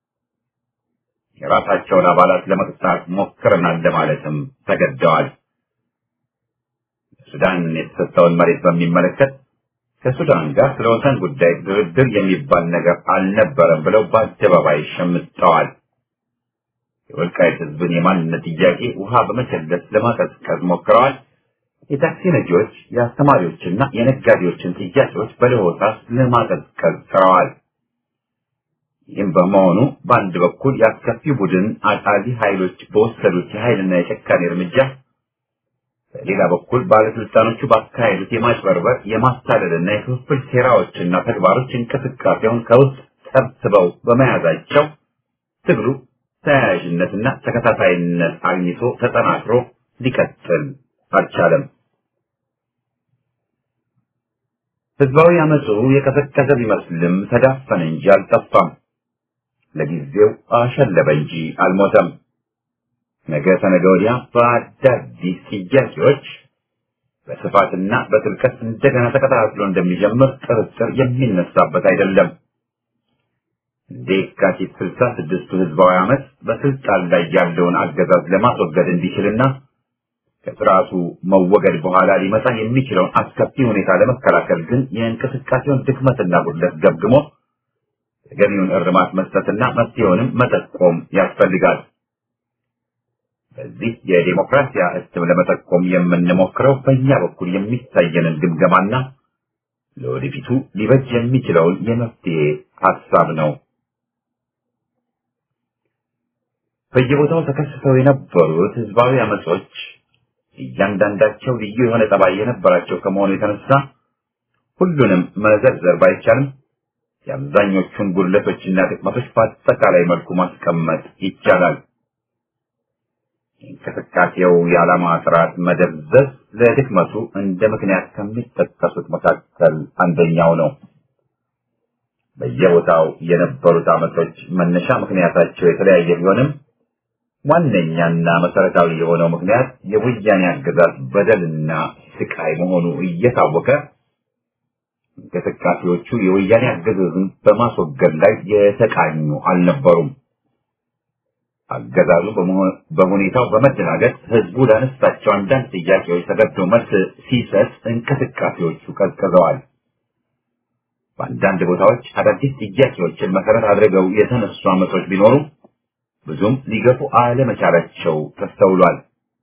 የራሳቸውን አባላት ለመቅጣት ሞክረናል ለማለትም ተገደዋል። ሱዳን የተሰጠውን መሬት በሚመለከት ከሱዳን ጋር ስለ ወሰን ጉዳይ ድርድር የሚባል ነገር አልነበረም ብለው በአደባባይ ሸምጠዋል። የወልቃይት ህዝብን የማንነት ጥያቄ ውሃ በመቸለስ ለማቀዝቀዝ ሞክረዋል። የታክሲ ነጂዎች፣ የአስተማሪዎችና የነጋዴዎችን ጥያቄዎች በለሆሳስ ለማቀዝቀዝ ጥረዋል። ይህም በመሆኑ በአንድ በኩል የአስከፊ ቡድን አጣሊ ኃይሎች በወሰዱት የኃይልና የጨካኔ እርምጃ በሌላ በኩል ባለስልጣኖቹ ባካሄዱት የማጭበርበር የማታለልና የክፍፍል ሴራዎችና ተግባሮች እንቅስቃሴውን ከውስጥ ሰብስበው በመያዛቸው ትግሉ ተያያዥነትና ተከታታይነት አግኝቶ ተጠናክሮ ሊቀጥል አልቻለም። ህዝባዊ አመፁ የቀዘቀዘ ቢመስልም ተዳፈነ እንጂ አልጠፋም። ለጊዜው አሸለበ እንጂ አልሞተም። ነገ ተነገ ወዲያ በአዳዲስ ጥያቄዎች በስፋትና በጥልቀት እንደገና ተከታትሎ እንደሚጀምር ጥርጥር የሚነሳበት አይደለም። እንደ የካቲት ስልሳ ስድስቱ ህዝባዊ አመፅ በስልጣን ላይ ያለውን አገዛዝ ለማስወገድ እንዲችልና ከስርዓቱ መወገድ በኋላ ሊመጣ የሚችለውን አስከፊ ሁኔታ ለመከላከል ግን የእንቅስቃሴውን ድክመትና ጉድለት ገምግሞ ተገቢውን እርማት መስጠትና መፍትሄውንም መጠቆም ያስፈልጋል። በዚህ የዲሞክራሲያ እትም ለመጠቆም የምንሞክረው በእኛ በኩል የሚታየንን ግምገማና ለወደፊቱ ሊበጅ የሚችለውን የመፍትሄ ሀሳብ ነው። በየቦታው ተከስተው የነበሩት ህዝባዊ አመጾች እያንዳንዳቸው ልዩ የሆነ ጠባይ የነበራቸው ከመሆኑ የተነሳ ሁሉንም መዘርዘር ባይቻልም የአብዛኞቹን ጉድለቶችና ጥቅመቶች በአጠቃላይ መልኩ ማስቀመጥ ይቻላል። የእንቅስቃሴው የዓላማ ጥራት መደብዘዝ ለድክመቱ እንደ ምክንያት ከሚጠቀሱት መካከል አንደኛው ነው። በየቦታው የነበሩት አመጾች መነሻ ምክንያታቸው የተለያየ ቢሆንም ዋነኛና መሰረታዊ የሆነው ምክንያት የወያኔ አገዛዝ በደልና ስቃይ መሆኑ እየታወቀ እንቅስቃሴዎቹ የወያኔ አገዛዝን በማስወገድ ላይ የተቃኙ አልነበሩም። አገዛዙ በሁኔታው በመደናገጥ ህዝቡ ላነሳቸው አንዳንድ ጥያቄዎች ተገዶ መልስ ሲሰጥ እንቅስቃሴዎቹ ቀዝቅዘዋል። በአንዳንድ ቦታዎች አዳዲስ ጥያቄዎችን መሰረት አድርገው የተነሱ አመጾች ቢኖሩም ብዙም ሊገፉ አለመቻላቸው ተስተውሏል።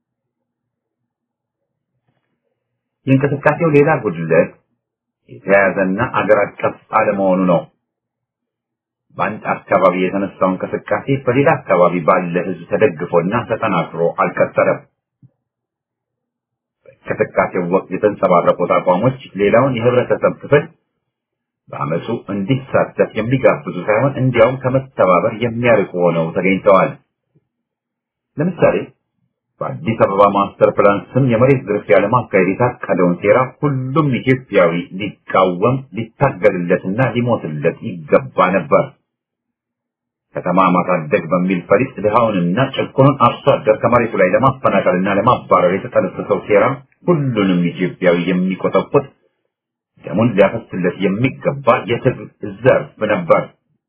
የእንቅስቃሴው ሌላ ጉድለት የተያያዘና አገር አቀፍ አለመሆኑ ነው። በአንድ አካባቢ የተነሳው እንቅስቃሴ በሌላ አካባቢ ባለ ህዝብ ተደግፎና ተጠናክሮ አልቀጠለም። በእንቅስቃሴው ወቅት የተንጸባረቁት አቋሞች ሌላውን የህብረተሰብ ክፍል በአመፁ እንዲሳተፍ የሚጋብዙ ሳይሆን እንዲያውም ከመተባበር የሚያርቁ ሆነው ተገኝተዋል። ለምሳሌ በአዲስ አበባ ማስተር ፕላን ስም የመሬት ዝርፊያ ለማካሄድ የታቀደውን ሴራ ሁሉም ኢትዮጵያዊ ሊቃወም ሊታገልለትና ሊሞትለት ይገባ ነበር። ከተማ ማሳደግ በሚል ፈሊጥ ድሃውንና ጭቁኑን አርሶ አደር ከመሬቱ ላይ ለማፈናቀልና ለማባረር የተጠነሰሰው ሴራ ሁሉንም ኢትዮጵያዊ የሚቆጠቁጥ ደሙን ሊያፈስለት የሚገባ የትግል ዘርፍ ነበር።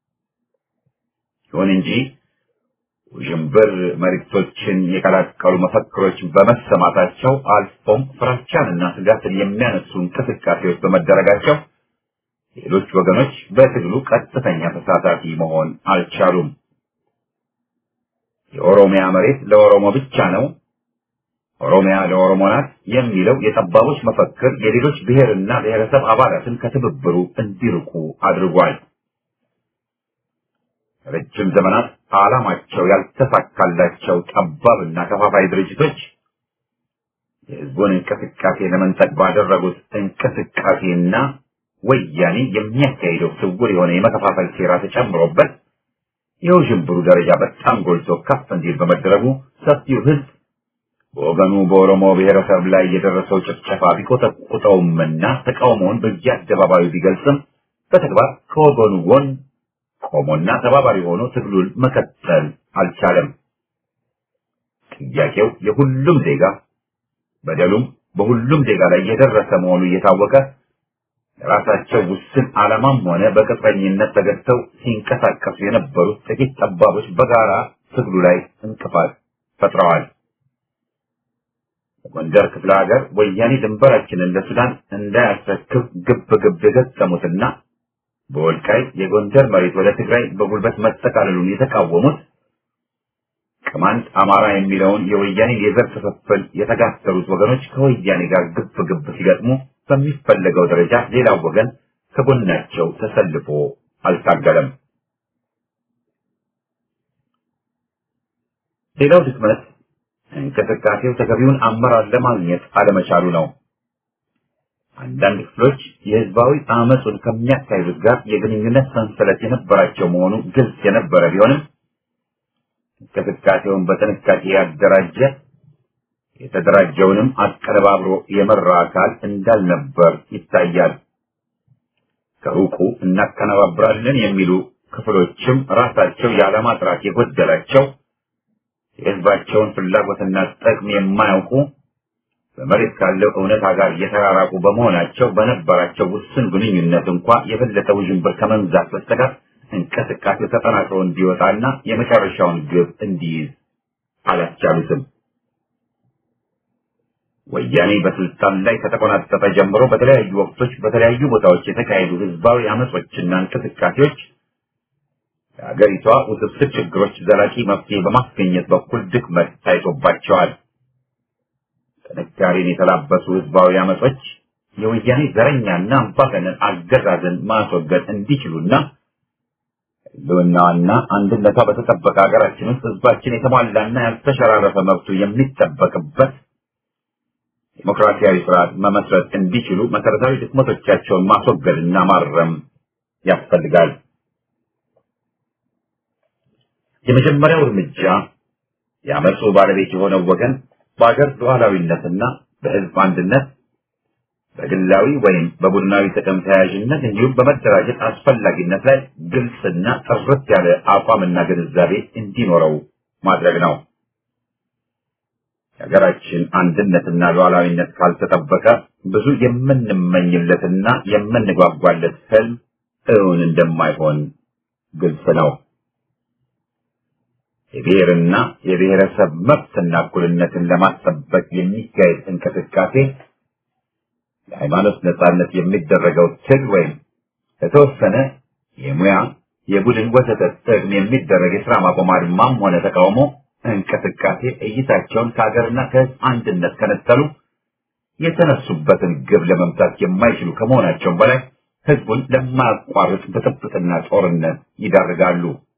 ይሁን እንጂ ውዥንብር መልእክቶችን የቀላቀሉ መፈክሮች በመሰማታቸው አልፎም ፍራቻንና ስጋትን የሚያነሱ እንቅስቃሴዎች በመደረጋቸው ሌሎች ወገኖች በትግሉ ቀጥተኛ ተሳታፊ መሆን አልቻሉም። የኦሮሚያ መሬት ለኦሮሞ ብቻ ነው፣ ኦሮሚያ ለኦሮሞ ናት የሚለው የጠባቦች መፈክር የሌሎች ብሔርና ብሔረሰብ አባላትን ከትብብሩ እንዲርቁ አድርጓል። ረጅም ዘመናት ዓላማቸው ያልተሳካላቸው ጠባብና ከፋፋይ ድርጅቶች የሕዝቡን እንቅስቃሴ ለመንጠቅ ባደረጉት እንቅስቃሴና ወያኔ የሚያካሂደው ስውር የሆነ የመከፋፈል ሴራ ተጨምሮበት የውዥንብሩ ደረጃ በጣም ጎልቶ ከፍ እንዲል በመደረጉ ሰፊው ሕዝብ በወገኑ በኦሮሞ ብሔረሰብ ላይ የደረሰው ጭፍጨፋ ቢቆጠቁጠውምና ተቃውሞውን በየአደባባዩ ቢገልጽም በተግባር ከወገኑ ጎን ቆሞና ተባባሪ ሆኖ ትግሉን መቀጠል አልቻለም። ጥያቄው የሁሉም ዜጋ በደሉም በሁሉም ዜጋ ላይ የደረሰ መሆኑ እየታወቀ ለራሳቸው ውስን ዓላማም ሆነ በቅጥረኝነት ተገድተው ሲንቀሳቀሱ የነበሩት ጥቂት ጠባቦች በጋራ ትግሉ ላይ እንቅፋት ፈጥረዋል። በጎንደር ክፍለ ሀገር ወያኔ ድንበራችንን ለሱዳን እንዳያስረክብ ግብ ግብ የገጠሙትና በወልቃይት የጎንደር መሬት ወደ ትግራይ በጉልበት መጠቃለሉን የተቃወሙት ቅማንት አማራ የሚለውን የወያኔ የዘር ክፍፍል የተጋሰሩት ወገኖች ከወያኔ ጋር ግብ ግብ ሲገጥሙ በሚፈለገው ደረጃ ሌላው ወገን ከጎናቸው ተሰልፎ አልታገለም። ሌላው ድክመት እንቅስቃሴው ተገቢውን አመራር ለማግኘት አለመቻሉ ነው። አንዳንድ ክፍሎች የህዝባዊ አመፁን ከሚያካሂዱት ጋር የግንኙነት ሰንሰለት የነበራቸው መሆኑ ግልጽ የነበረ ቢሆንም እንቅስቃሴውን በጥንቃቄ ያደራጀ የተደራጀውንም አቀነባብሮ የመራ አካል እንዳልነበር ይታያል። ከሩቁ እናቀነባብራለን የሚሉ ክፍሎችም ራሳቸው የዓላማ ጥራት የጎደላቸው የህዝባቸውን ፍላጎትና ጥቅም የማያውቁ በመሬት ካለው እውነታ ጋር የተራራቁ በመሆናቸው በነበራቸው ውስን ግንኙነት እንኳ የበለጠ ውዥንብር ከመንዛት በስተቀር እንቅስቃሴው ተጠናክሮ እንዲወጣና የመጨረሻውን ግብ እንዲይዝ አላስቻሉትም። ወያኔ በስልጣን ላይ ከተቆናጠጠ ጀምሮ በተለያዩ ወቅቶች በተለያዩ ቦታዎች የተካሄዱ ህዝባዊ አመጾችና እንቅስቃሴዎች የሀገሪቷ ውስብስብ ችግሮች ዘላቂ መፍትሄ በማስገኘት በኩል ድክመት ታይቶባቸዋል። ጥንካሬን የተላበሱ ህዝባዊ አመጾች የወያኔ ዘረኛና አምባገነን አገዛዝን ማስወገድ እንዲችሉና ህልውናዋና አንድነቷ በተጠበቀ ሀገራችን ውስጥ ህዝባችን የተሟላና ያልተሸራረፈ መብቱ የሚጠበቅበት ዲሞክራሲያዊ ስርዓት መመስረት እንዲችሉ መሰረታዊ ድክመቶቻቸውን ማስወገድና ማረም ያስፈልጋል። የመጀመሪያው እርምጃ የአመፁ ባለቤት የሆነው ወገን በአገር ሉዓላዊነትና በህዝብ አንድነት በግላዊ ወይም በቡድናዊ ጥቅም ተያያዥነት እንዲሁም በመደራጀት አስፈላጊነት ላይ ግልጽና ጥርት ያለ አቋምና ግንዛቤ እንዲኖረው ማድረግ ነው። የሀገራችን አንድነትና ሉዓላዊነት ካልተጠበቀ ብዙ የምንመኝለትና የምንጓጓለት ህልም እውን እንደማይሆን ግልጽ ነው። የብሔርና የብሔረሰብ መብትና እኩልነትን ለማስጠበቅ የሚካሄድ እንቅስቃሴ የሃይማኖት ነጻነት የሚደረገው ትግል ወይም ለተወሰነ የሙያ የቡድን ወዘተ ጥቅም የሚደረግ የስራ ማቆም አድማም ሆነ ተቃውሞ እንቅስቃሴ እይታቸውን ከሀገርና ከህዝብ አንድነት ከነጠሉ የተነሱበትን ግብ ለመምታት የማይችሉ ከመሆናቸውም በላይ ህዝቡን ለማያቋርጥ ብጥብጥና ጦርነት ይዳርጋሉ።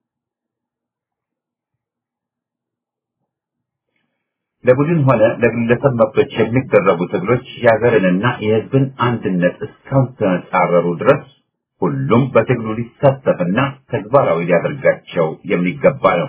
ለቡድን ሆነ ለግለሰብ መብቶች የሚደረጉ ትግሎች የሀገርንና የህዝብን አንድነት እስካልተጻረሩ ድረስ ሁሉም በትግሉ ሊሳተፍና ተግባራዊ ሊያደርጋቸው የሚገባ ነው።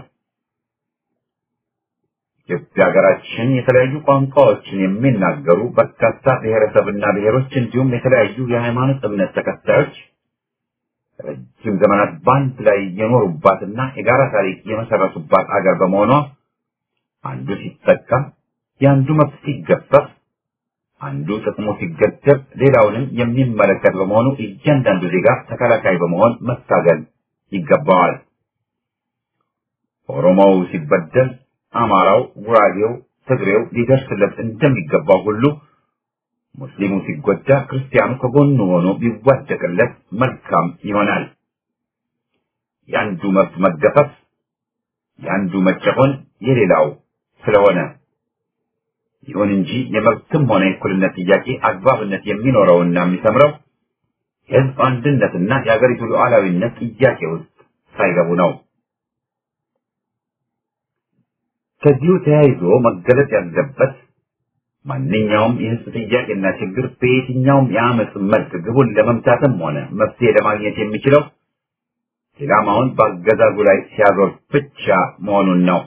ኢትዮጵያ ሀገራችን የተለያዩ ቋንቋዎችን የሚናገሩ በርካታ ብሔረሰብና ብሔሮች እንዲሁም የተለያዩ የሃይማኖት እምነት ተከታዮች ረጅም ዘመናት በአንድ ላይ የኖሩባትና የጋራ ታሪክ የመሰረቱባት አገር በመሆኗ አንዱ ሲጠቃ የአንዱ መብት ሲገፈፍ አንዱ ጥቅሙ ሲገደብ ሌላውንም የሚመለከት በመሆኑ እያንዳንዱ ዜጋ ተከላካይ በመሆን መታገል ይገባዋል። ኦሮሞው ሲበደል አማራው፣ ጉራጌው፣ ትግሬው ሊደርስለት እንደሚገባው ሁሉ ሙስሊሙ ሲጎዳ ክርስቲያኑ ከጎኑ ሆኖ ቢዋደቅለት መልካም ይሆናል። የአንዱ መብት መገፈፍ፣ የአንዱ መጨቆን የሌላው ስለሆነ ይሁን እንጂ የመብትም ሆነ የእኩልነት ጥያቄ አግባብነት የሚኖረውና የሚሰምረው የሕዝብ አንድነትና የአገሪቱ ሉዓላዊነት ጥያቄ ውስጥ ሳይገቡ ነው። ከዚሁ ተያይዞ መገለጽ ያለበት ማንኛውም የሕዝብ ጥያቄና ችግር በየትኛውም የአመፅ መልክ ግቡን ለመምታትም ሆነ መፍትሄ ለማግኘት የሚችለው ኢላማውን በአገዛዙ ላይ ሲያዞር ብቻ መሆኑን ነው።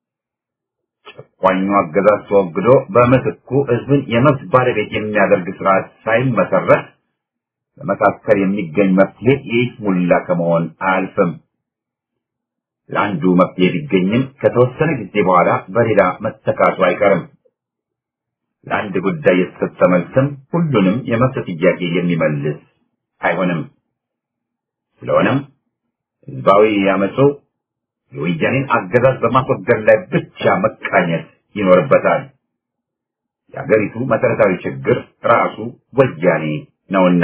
ጨቋኙ አገዛዝ ተወግዶ በምትኩ ሕዝብን የመብት ባለቤት የሚያደርግ ስርዓት ሳይመሰረት በመካከል የሚገኝ መፍትሄ የይስሙላ ከመሆን አያልፍም። ለአንዱ መፍትሄ ቢገኝም ከተወሰነ ጊዜ በኋላ በሌላ መተካቱ አይቀርም። ለአንድ ጉዳይ የተሰጠ መልስም ሁሉንም የመብት ጥያቄ የሚመልስ አይሆንም። ስለሆነም ህዝባዊ ያመፁ የወያኔን አገዛዝ በማስወገድ ላይ ብቻ መቃኘት ይኖርበታል። የአገሪቱ መሰረታዊ ችግር ራሱ ወያኔ ነውና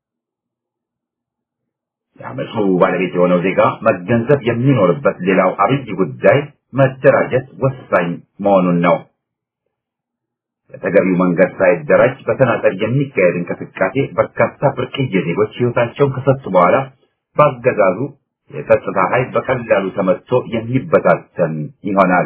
የአመፁ ባለቤት የሆነው ዜጋ መገንዘብ የሚኖርበት ሌላው አብይ ጉዳይ መደራጀት ወሳኝ መሆኑን ነው። በተገቢው መንገድ ሳይደራጅ በተናጠል የሚካሄድ እንቅስቃሴ በርካታ ብርቅዬ ዜጎች ህይወታቸውን ከሰጡ በኋላ በአገዛዙ የጸጥታ ኃይል በቀላሉ ተመትቶ የሚበታተን ይሆናል።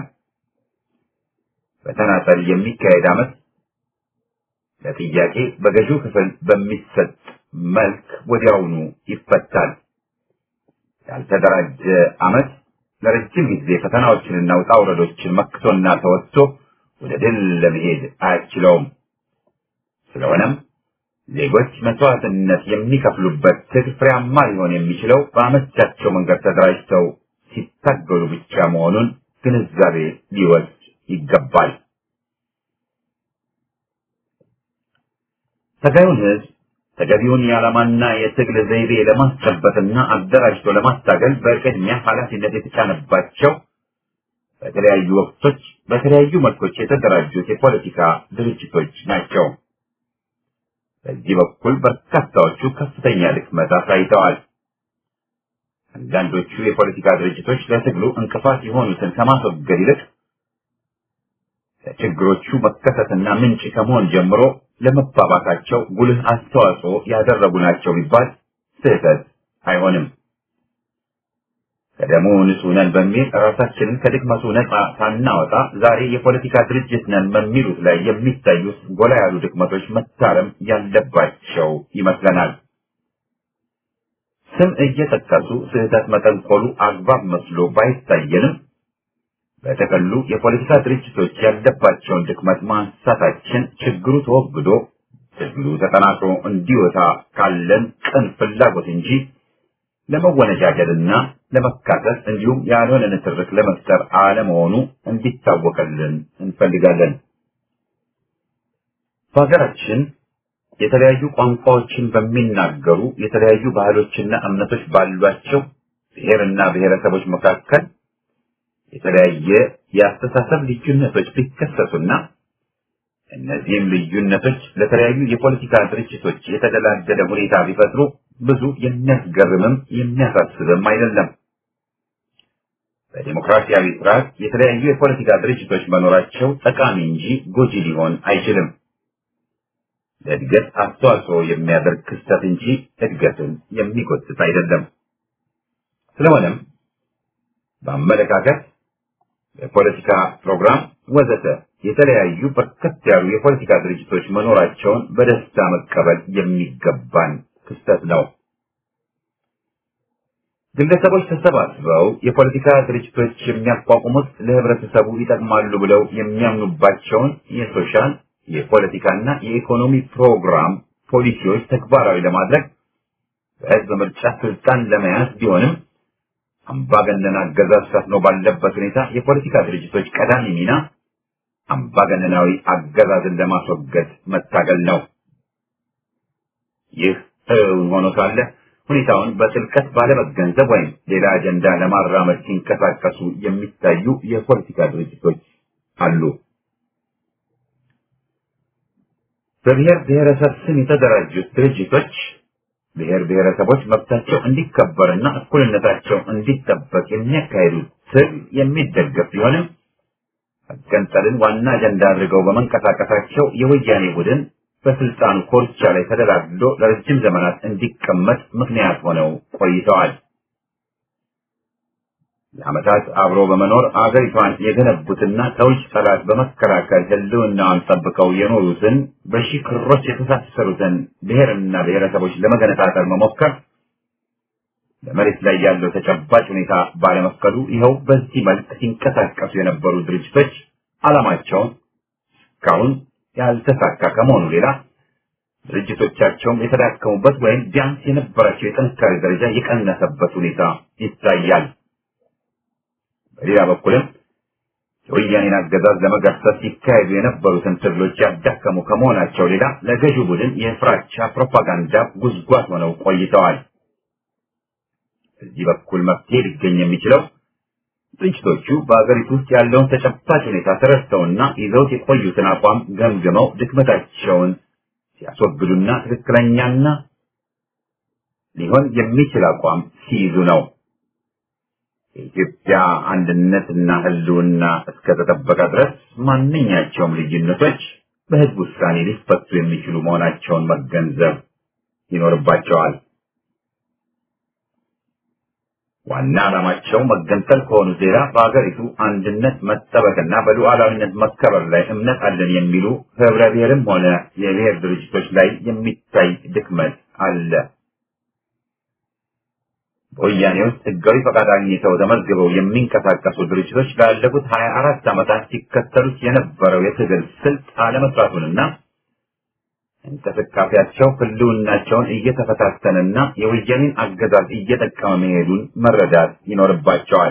በተናጠል የሚካሄድ አመት ለጥያቄ በገዢው ክፍል በሚሰጥ መልክ ወዲያውኑ ይፈታል። ያልተደራጀ አመት ለረጅም ጊዜ ፈተናዎችንና ውጣ ውረዶችን መክቶና ተወጥቶ ወደ ድል ለመሄድ አያስችለውም። ስለሆነም ዜጎች መስዋዕትነት የሚከፍሉበት ትግል ፍሬያማ ሊሆን የሚችለው በአመቻቸው መንገድ ተደራጅተው ሲታገሉ ብቻ መሆኑን ግንዛቤ ሊወስድ ይገባል። ተጋዩን ህዝብ ተገቢውን የዓላማና የትግል ዘይቤ ለማስጨበጥና አደራጅቶ ለማታገል በቅድሚያ ኃላፊነት የተጫነባቸው በተለያዩ ወቅቶች በተለያዩ መልኮች የተደራጁት የፖለቲካ ድርጅቶች ናቸው። በዚህ በኩል በርካታዎቹ ከፍተኛ ድክመት አሳይተዋል። አንዳንዶቹ የፖለቲካ ድርጅቶች ለትግሉ እንቅፋት የሆኑትን ከማስወገድ ይልቅ ለችግሮቹ መከሰትና ምንጭ ከመሆን ጀምሮ ለመባባሳቸው ጉልህ አስተዋጽኦ ያደረጉ ናቸው ቢባል ስህተት አይሆንም። ከደሙ ንጹህ ነን በሚል ራሳችንን ከድክመቱ ነፃ ሳናወጣ ዛሬ የፖለቲካ ድርጅት ነን በሚሉት ላይ የሚታዩት ጎላ ያሉ ድክመቶች መታረም ያለባቸው ይመስለናል። ስም እየጠቀሱ ስህተት መጠንቆሉ አግባብ መስሎ ባይታየንም በተቀሉ የፖለቲካ ድርጅቶች ያለባቸውን ድክመት ማንሳታችን ችግሩ ተወግዶ ትግሉ ተጠናክሮ እንዲወጣ ካለን ቅን ፍላጎት እንጂ ለመወነጃጀልና ለመካሰስ እንዲሁም ያልሆነ ንትርክ ለመፍጠር አለመሆኑ እንዲታወቅልን እንፈልጋለን። በሀገራችን የተለያዩ ቋንቋዎችን በሚናገሩ የተለያዩ ባህሎችና እምነቶች ባሏቸው ብሔርና ብሔረሰቦች መካከል የተለያየ የአስተሳሰብ ልዩነቶች ቢከሰቱና እነዚህም ልዩነቶች ለተለያዩ የፖለቲካ ድርጅቶች የተደላደለ ሁኔታ ቢፈጥሩ ብዙ የሚያስገርምም የሚያሳስብም አይደለም። በዲሞክራሲያዊ ስርዓት የተለያዩ የፖለቲካ ድርጅቶች መኖራቸው ጠቃሚ እንጂ ጎጂ ሊሆን አይችልም። ለእድገት አስተዋጽኦ የሚያደርግ ክስተት እንጂ እድገትን የሚጎትት አይደለም። ስለሆነም በአመለካከት የፖለቲካ ፕሮግራም ወዘተ የተለያዩ በርከት ያሉ የፖለቲካ ድርጅቶች መኖራቸውን በደስታ መቀበል የሚገባን ክስተት ነው። ግለሰቦች ተሰባስበው የፖለቲካ ድርጅቶች የሚያቋቁሙት ለህብረተሰቡ ይጠቅማሉ ብለው የሚያምኑባቸውን የሶሻል የፖለቲካና የኢኮኖሚ ፕሮግራም ፖሊሲዎች ተግባራዊ ለማድረግ በህዝብ ምርጫ ስልጣን ለመያዝ ቢሆንም አምባገነን አገዛዝ ሰፍኖ ባለበት ሁኔታ የፖለቲካ ድርጅቶች ቀዳሚ ሚና አምባገነናዊ አገዛዝን ለማስወገድ መታገል ነው። ይህ እውን ሆኖ ሳለ ሁኔታውን በጥልቀት ባለመገንዘብ ወይም ሌላ አጀንዳ ለማራመድ ሲንቀሳቀሱ የሚታዩ የፖለቲካ ድርጅቶች አሉ። በብሔር ብሔረሰብ ስም የተደራጁት ድርጅቶች ብሔር ብሔረሰቦች መብታቸው እንዲከበርና እኩልነታቸው እንዲጠበቅ የሚያካሂዱት ትግል የሚደገፍ ቢሆንም መገንጠልን ዋና አጀንዳ አድርገው በመንቀሳቀሳቸው የወያኔ ቡድን በስልጣኑ ኮርቻ ላይ ተደላድሎ ለረጅም ዘመናት እንዲቀመጥ ምክንያት ሆነው ቆይተዋል። ለዓመታት አብሮ በመኖር አገሪቷን የገነቡትና ከውጭ ጠላት በመከላከል ሕልውናዋን ጠብቀው የኖሩትን በሺህ ክሮች የተሳሰሩትን ብሔርና ብሔረሰቦች ለመገነጣጠል መሞከር በመሬት ላይ ያለው ተጨባጭ ሁኔታ ባለመፍቀዱ ይኸው በዚህ መልክ ሲንቀሳቀሱ የነበሩ ድርጅቶች ዓላማቸውን እስካሁን ያልተሳካ ከመሆኑ ሌላ ድርጅቶቻቸውም የተዳከሙበት ወይም ቢያንስ የነበራቸው የጥንካሬ ደረጃ የቀነሰበት ሁኔታ ይታያል። በሌላ በኩልም የወያኔን አገዛዝ ለመገርሰስ ሲካሄዱ የነበሩትን ትግሎች ያዳከሙ ከመሆናቸው ሌላ ለገዢው ቡድን የፍራቻ ፕሮፓጋንዳ ጉዝጓዝ ሆነው ቆይተዋል። በዚህ በኩል መፍትሄ ሊገኝ የሚችለው ድርጅቶቹ በአገሪቱ ውስጥ ያለውን ተጨባጭ ሁኔታ ተረድተውና ይዘውት የቆዩትን አቋም ገምግመው ድክመታቸውን ሲያስወግዱና ትክክለኛና ሊሆን የሚችል አቋም ሲይዙ ነው። የኢትዮጵያ አንድነትና ሕልውና እስከተጠበቀ ድረስ ማንኛቸውም ልዩነቶች በሕዝብ ውሳኔ ሊፈቱ የሚችሉ መሆናቸውን መገንዘብ ይኖርባቸዋል። ዋና ዓላማቸው መገንጠል ከሆኑ ዜራ በአገሪቱ አንድነት መጠበቅና በሉዓላዊነት መከበር ላይ እምነት አለን የሚሉ ህብረ ብሔርም ሆነ የብሔር ድርጅቶች ላይ የሚታይ ድክመት አለ። በወያኔ ውስጥ ህጋዊ ፈቃድ አግኝተው ተመዝግበው የሚንቀሳቀሱ ድርጅቶች ላለፉት ሀያ አራት ዓመታት ሲከተሉት የነበረው የትግል ስልት አለመስራቱንና እንቅስቃሴያቸው ህልውናቸውን እየተፈታተነና የወያኔን አገዛዝ እየጠቀመ መሄዱን መረዳት ይኖርባቸዋል።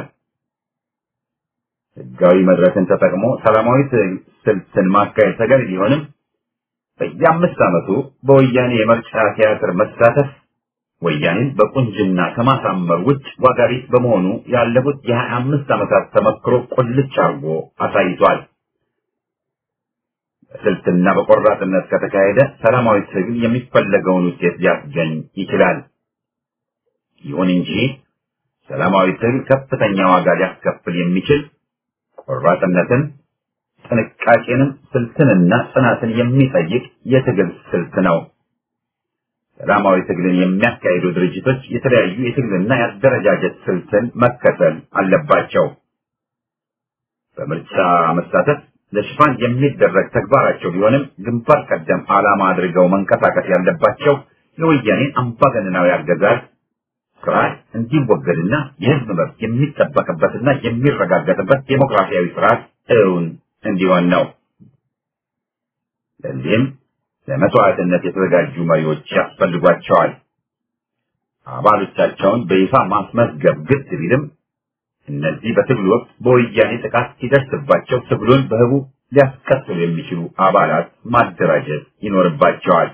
ህጋዊ መድረክን ተጠቅሞ ሰላማዊ ስልትን ማካሄድ ተገቢ ቢሆንም በየአምስት ዓመቱ በወያኔ የምርጫ ቲያትር መሳተፍ ወያኔን በቁንጅና ከማሳመር ውጭ ዋጋ ቢስ በመሆኑ ያለፉት የሀያ አምስት ዓመታት ተመክሮ ቁልጭ አርጎ አሳይቷል። በስልትና በቆራጥነት ከተካሄደ ሰላማዊ ትግል የሚፈለገውን ውጤት ሊያስገኝ ይችላል። ይሁን እንጂ ሰላማዊ ትግል ከፍተኛ ዋጋ ሊያስከፍል የሚችል ቆራጥነትን፣ ጥንቃቄንም፣ ስልትንና ጽናትን የሚጠይቅ የትግል ስልት ነው። ሰላማዊ ትግልን የሚያካሂዱ ድርጅቶች የተለያዩ የትግልና የአደረጃጀት ስልትን መከተል አለባቸው። በምርጫ መሳተፍ ለሽፋን የሚደረግ ተግባራቸው ቢሆንም ግንባር ቀደም ዓላማ አድርገው መንቀሳቀስ ያለባቸው የወያኔን አምባገነናዊ አገዛዝ ስርዓት እንዲወገድና የሕዝብ መብት የሚጠበቅበትና የሚረጋገጥበት ዴሞክራሲያዊ ስርዓት እውን እንዲሆን ነው። ለዚህም ለመስዋዕትነት የተዘጋጁ መሪዎች ያስፈልጓቸዋል። አባሎቻቸውን በይፋ ማስመዝገብ ግድ ቢልም እነዚህ በትግሉ ወቅት በወያኔ ጥቃት ሲደርስባቸው ትግሉን በህቡ ሊያስቀጥሉ የሚችሉ አባላት ማደራጀት ይኖርባቸዋል።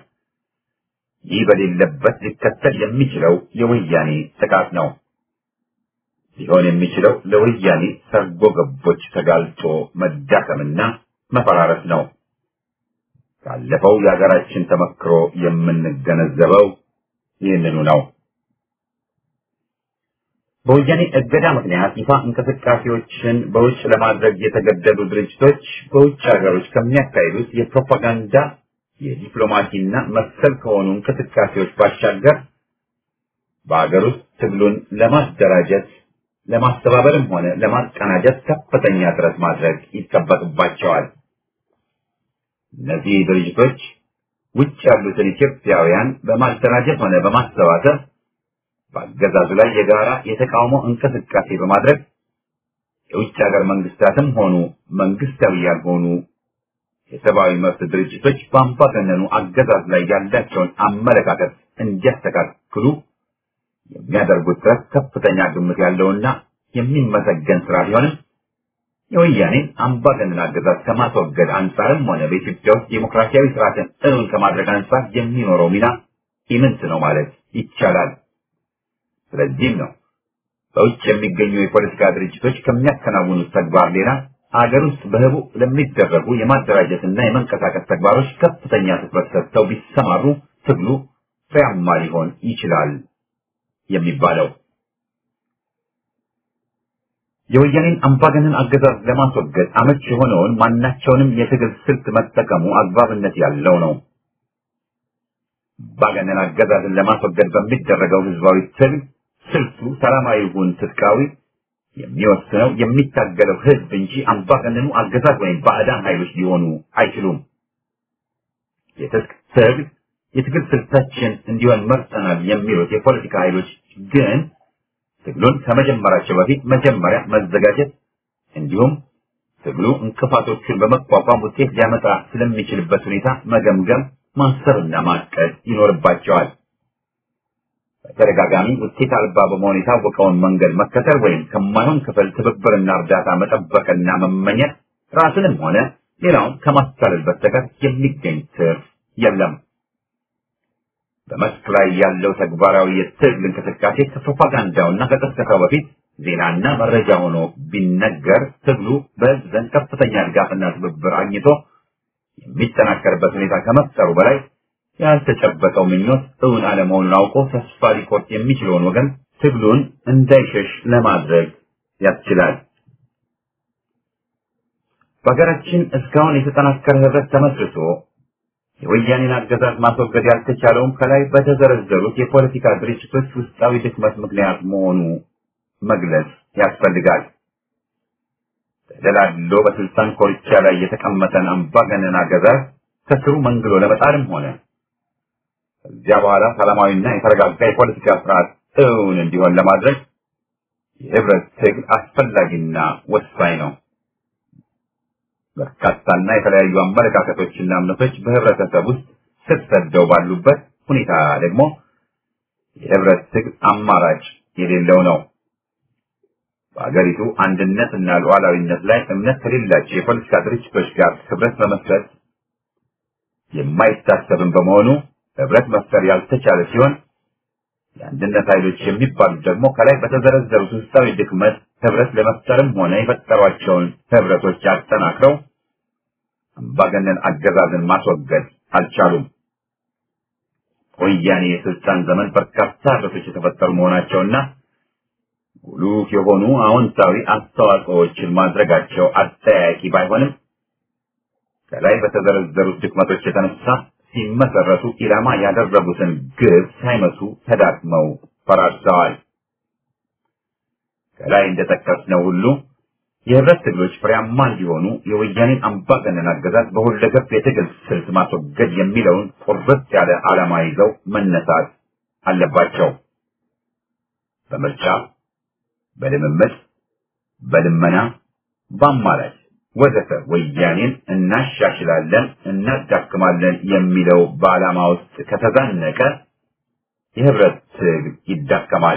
ይህ በሌለበት ሊከተል የሚችለው የወያኔ ጥቃት ነው። ሊሆን የሚችለው ለወያኔ ሰርጎ ገቦች ተጋልጦ መዳከምና መፈራረስ ነው። ካለፈው የሀገራችን ተመክሮ የምንገነዘበው ይህንኑ ነው። በወያኔ እገዳ ምክንያት ይፋ እንቅስቃሴዎችን በውጭ ለማድረግ የተገደዱ ድርጅቶች በውጭ ሀገሮች ከሚያካሂዱት የፕሮፓጋንዳ የዲፕሎማሲና መሰል ከሆኑ እንቅስቃሴዎች ባሻገር በሀገር ውስጥ ትግሉን ለማደራጀት ለማስተባበርም ሆነ ለማቀናጀት ከፍተኛ ጥረት ማድረግ ይጠበቅባቸዋል። እነዚህ ድርጅቶች ውጭ ያሉትን ኢትዮጵያውያን በማደራጀት ሆነ በማሰባሰብ በአገዛዙ ላይ የጋራ የተቃውሞ እንቅስቃሴ በማድረግ የውጭ ሀገር መንግስታትም ሆኑ መንግስታዊ ያልሆኑ የሰብአዊ መብት ድርጅቶች በአምባገነኑ አገዛዝ ላይ ያላቸውን አመለካከት እንዲያስተካክሉ የሚያደርጉት ጥረት ከፍተኛ ግምት ያለውና የሚመሰገን ስራ ቢሆንም የወያኔን አምባገነን አገዛዝ ከማስወገድ አንጻርም ሆነ በኢትዮጵያ ውስጥ ዴሞክራሲያዊ ስርዓትን እውን ከማድረግ አንጻር የሚኖረው ሚና ኢምንት ነው ማለት ይቻላል። ስለዚህም ነው በውጭ የሚገኙ የፖለቲካ ድርጅቶች ከሚያከናውኑት ተግባር ሌላ ሀገር ውስጥ በህቡ ለሚደረጉ የማደራጀትና የመንቀሳቀስ ተግባሮች ከፍተኛ ትኩረት ሰጥተው ቢሰማሩ ትግሉ ፍሬያማ ሊሆን ይችላል የሚባለው። የወያኔን አምባገነን አገዛዝ ለማስወገድ አመች የሆነውን ማናቸውንም የትግል ስልት መጠቀሙ አግባብነት ያለው ነው። አምባገነን አገዛዝን ለማስወገድ በሚደረገው ህዝባዊ ትግል ስልቱ ሰላማዊ ይሁን ትጥቃዊ የሚወስነው የሚታገለው ህዝብ እንጂ አምባገነኑ አገዛዝ ወይም ባዕዳን ኃይሎች ሊሆኑ አይችሉም። የትጥቅ ትግል የትግል ስልታችን እንዲሆን መርጠናል የሚሉት የፖለቲካ ኃይሎች ግን ትግሉን ከመጀመራቸው በፊት መጀመሪያ መዘጋጀት እንዲሁም ትግሉ እንቅፋቶቹን በመቋቋም ውጤት ሊያመጣ ስለሚችልበት ሁኔታ መገምገም፣ ማሰብና ማቀድ ይኖርባቸዋል። በተደጋጋሚ ውጤት አልባ በመሆን የታወቀውን መንገድ መከተል ወይም ከማይሆን ክፍል ትብብርና እርዳታ መጠበቅና መመኘት ራስንም ሆነ ሌላውን ከማስታለል በስተቀር የሚገኝ ትርፍ የለም። በመስክ ላይ ያለው ተግባራዊ የትግል እንቅስቃሴ ከፕሮፓጋንዳውና ከቅስቀሳው በፊት ዜናና መረጃ ሆኖ ቢነገር ትግሉ በህዝብ ዘንድ ከፍተኛ ድጋፍና ትብብር አግኝቶ የሚጠናከርበት ሁኔታ ከመፍጠሩ በላይ ያልተጨበጠው ምኞት እውን አለመሆኑን አውቆ ተስፋ ሊቆርጥ የሚችለውን ወገን ትግሉን እንዳይሸሽ ለማድረግ ያስችላል። በሀገራችን እስካሁን የተጠናከረ ህብረት ተመስርቶ የወያኔን አገዛዝ ማስወገድ ያልተቻለውም ከላይ በተዘረዘሩት የፖለቲካ ድርጅቶች ውስጣዊ ድክመት ምክንያት መሆኑ መግለጽ ያስፈልጋል። ተደላድሎ በስልጣን ኮርቻ ላይ የተቀመጠን አምባገነን አገዛዝ ከስሩ መንግሎ ለመጣልም ሆነ ከዚያ በኋላ ሰላማዊና የተረጋጋ የፖለቲካ ስርዓት እውን እንዲሆን ለማድረግ የህብረት ትግል አስፈላጊና ወሳኝ ነው። በርካታና የተለያዩ አመለካከቶችና እምነቶች በህብረተሰብ ውስጥ ስር ሰደው ባሉበት ሁኔታ ደግሞ የህብረት ትግል አማራጭ የሌለው ነው። በአገሪቱ አንድነትና ሉዓላዊነት ላይ እምነት ከሌላቸው የፖለቲካ ድርጅቶች ጋር ህብረት በመስረት የማይታሰብን በመሆኑ ህብረት መፍጠር ያልተቻለ ሲሆን የአንድነት ኃይሎች የሚባሉት ደግሞ ከላይ በተዘረዘሩት ውስጣዊ ድክመት ህብረት ለመፍጠርም ሆነ የፈጠሯቸውን ህብረቶች አጠናክረው አምባገነን አገዛዝን ማስወገድ አልቻሉም። ወያኔ የስልጣን ዘመን በርካታ ህብረቶች የተፈጠሩ መሆናቸውና ጉሉህ የሆኑ አዎንታዊ አስተዋጽኦዎችን ማድረጋቸው አጠያያቂ ባይሆንም ከላይ በተዘረዘሩት ድክመቶች የተነሳ ሲመሰረቱ ኢላማ ያደረጉትን ግብ ሳይመቱ ተዳክመው ፈራርሰዋል። ከላይ እንደጠቀስነው ሁሉ የህብረት ትግሎች ፍሬያማ እንዲሆኑ የወያኔን አምባገነን አገዛዝ በሁለገብ የትግል ስልት ማስወገድ የሚለውን ቁርጥ ያለ ዓላማ ይዘው መነሳት አለባቸው። በምርጫ፣ በልምምድ፣ በልመና፣ በአማራጭ ወዘተ ወያኔን እናሻሽላለን፣ እናዳክማለን የሚለው በዓላማ ውስጥ ከተዛነቀ የህብረት ትግል ይዳከማል።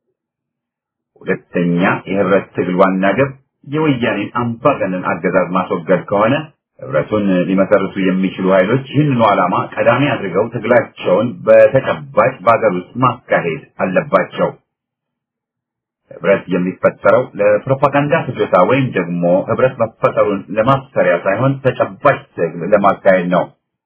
ሁለተኛ የህብረት ትግል ዋና ግብ የወያኔን አምባገነን አገዛዝ ማስወገድ ከሆነ ህብረቱን ሊመሰርቱ የሚችሉ ኃይሎች ይህንኑ ዓላማ ቀዳሚ አድርገው ትግላቸውን በተጨባጭ በአገር ውስጥ ማካሄድ አለባቸው። ህብረት የሚፈጠረው ለፕሮፓጋንዳ ፍጆታ ወይም ደግሞ ህብረት መፈጠሩን ለማሰሪያ ሳይሆን ተጨባጭ ትግል ለማካሄድ ነው።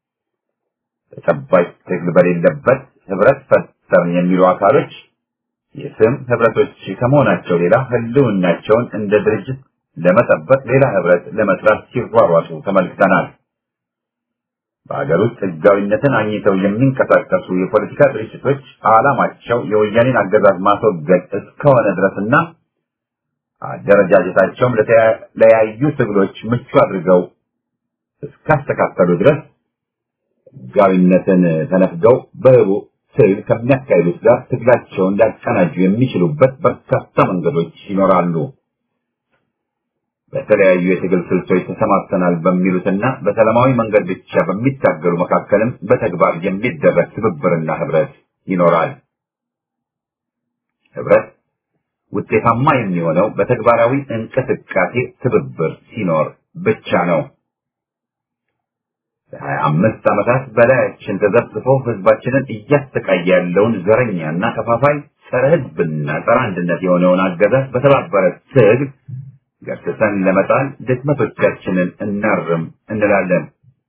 ተጨባጭ ትግል በሌለበት ህብረት ፈጠርን የሚሉ አካሎች የስም ህብረቶች ከመሆናቸው ሌላ ህልውናቸውን እንደ ድርጅት ለመጠበቅ ሌላ ህብረት ለመስራት ሲሯሯጡ ተመልክተናል። በሀገር ውስጥ ህጋዊነትን አግኝተው የሚንቀሳቀሱ የፖለቲካ ድርጅቶች ዓላማቸው የወያኔን አገዛዝ ማስወገድ እስከሆነ ድረስና አደረጃጀታቸውም ለተለያዩ ትግሎች ምቹ አድርገው እስካስተካከሉ ድረስ ህጋዊነትን ተነፍገው በህቡ ትግል ከሚያካሂዱት ጋር ትግላቸውን ሊያቀናጁ የሚችሉበት በርካታ መንገዶች ይኖራሉ። በተለያዩ የትግል ስልቶች ተሰማርተናል በሚሉትና በሰላማዊ መንገድ ብቻ በሚታገሉ መካከልም በተግባር የሚደረግ ትብብርና ህብረት ይኖራል። ህብረት ውጤታማ የሚሆነው በተግባራዊ እንቅስቃሴ ትብብር ሲኖር ብቻ ነው። ለሀያ አምስት ዓመታት በላያችን ተዘብዝፎ ህዝባችንን እያሰቃየ ያለውን ዘረኛና ከፋፋይ ጸረ ህዝብና ጸረ አንድነት የሆነውን አገዛዝ በተባበረ ትግል ገርትተን ለመጣል ድክመቶቻችንን እናርም እንላለን።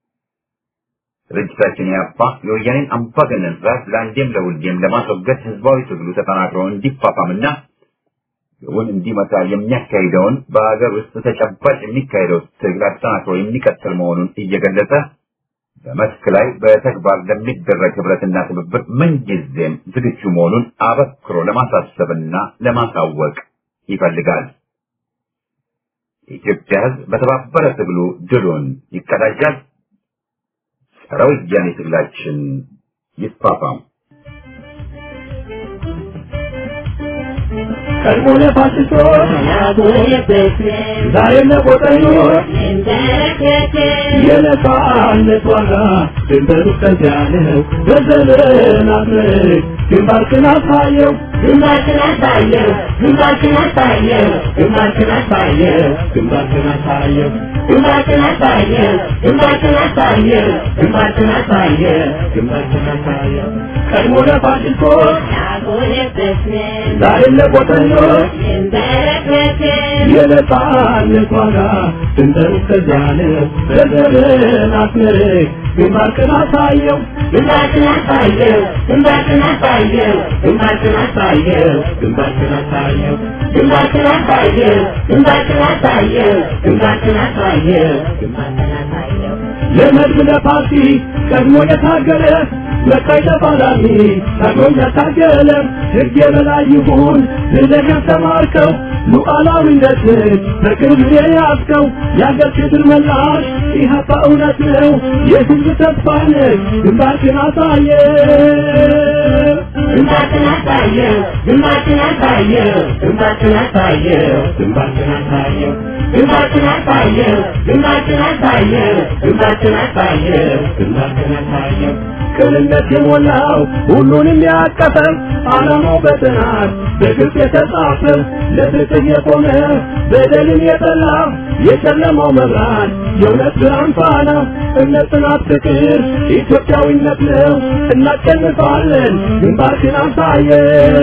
ድርጅታችን ያባ የወያኔን አምባገነን ስርዓት ለአንዴም ለሁሌም ለማስወገድ ህዝባዊ ትግሉ ተጠናክሮ እንዲፋፋምና ግቡን እንዲመታ የሚያካሂደውን በሀገር ውስጥ ተጨባጭ የሚካሄደው ትግል አጠናክሮ የሚቀጥል መሆኑን እየገለጸ በመስክ ላይ በተግባር ለሚደረግ ህብረትና ትብብር ምንጊዜም ዝግጁ መሆኑን አበክሮ ለማሳሰብና ለማሳወቅ ይፈልጋል። የኢትዮጵያ ህዝብ በተባበረ ትግሉ ድሉን ይቀዳጃል። ጸረ ወያኔ ትግላችን ይፋፋም። ቀድሞ ለፋሽስቶች ዛሬም ለቆጠኞች የነጻነት ዋጋ ድንበሩ እስከዚያ ነው። በዘመናት ምርክ ግንባርክን አሳየው ግንባርክን አሳየው ግንባርክን አሳየው ግንባርክን አሳየው ግንባርክን አሳየው ግንባርክን አሳየው ግንባርክን አሳየው ግንባርክን አሳየው ግንባርክን አሳየው ቀድሞ ለፋሽስቶች ዛሬም ለቆጠኞች የነጻነት ዋጋ ድንበሩ እስከዚያ ነው። በዘመናት ምርክ ግንባርክን አሳየው ግንባርክን አሳየው ግንባርክን አሳየው ግንባርክን አሳየው ግንባርክን አሳየው ግንባርክን አሳየው ግንባርክን አሳየው ግንባርክን አሳየው ግንባርክን አሳየው ለመድብ ለፓርቲ ቀድሞ የታገለ መካይ ተፋላሚ ቀድሞ ያታገለ ሕግ የበላይ ይሁን ብለህ ያስተማርከው ሉዓላዊነትን በቅርብ የያዝከው የአገር ክብር መላሽ ኢህአፓ እውነት ነው የህዝብ ተስፋ ነህ ግንባርክን አሳየ ግንባርክን አሳየው ግንባርክን አሳየው ግንባርክን አሳየው ግንባርክን አሳየው ግንባርክን አሳየው ግንባርክን አሳየው ግንባርክን አሳየው ግንባርክን አሳየው ቅንነት የሞላው ሁሉንም ያቀፈው ዓላማው በጥናት በግልጽ የተጻፈው ለፍትህ የቆመ በደልን የጠላ የጨለማው መብራት የእውነት ብርሃን ፋና እምነት፣ ጽናት፣ ፍቅር ኢትዮጵያዊነት ነው። እናሸንፋለን። ግንባርክን አሳየው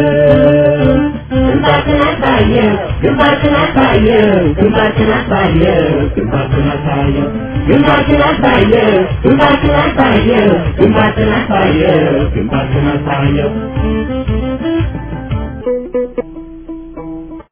ግንባርክን አሳየው ግንባርክን አሳየው ግንባርክን አሳየው ግንባርክን አሳየው ግንባርክን አሳየው ግንባርክን አሳየው ግንባርክን አሳየው ግንባርክን አሳየው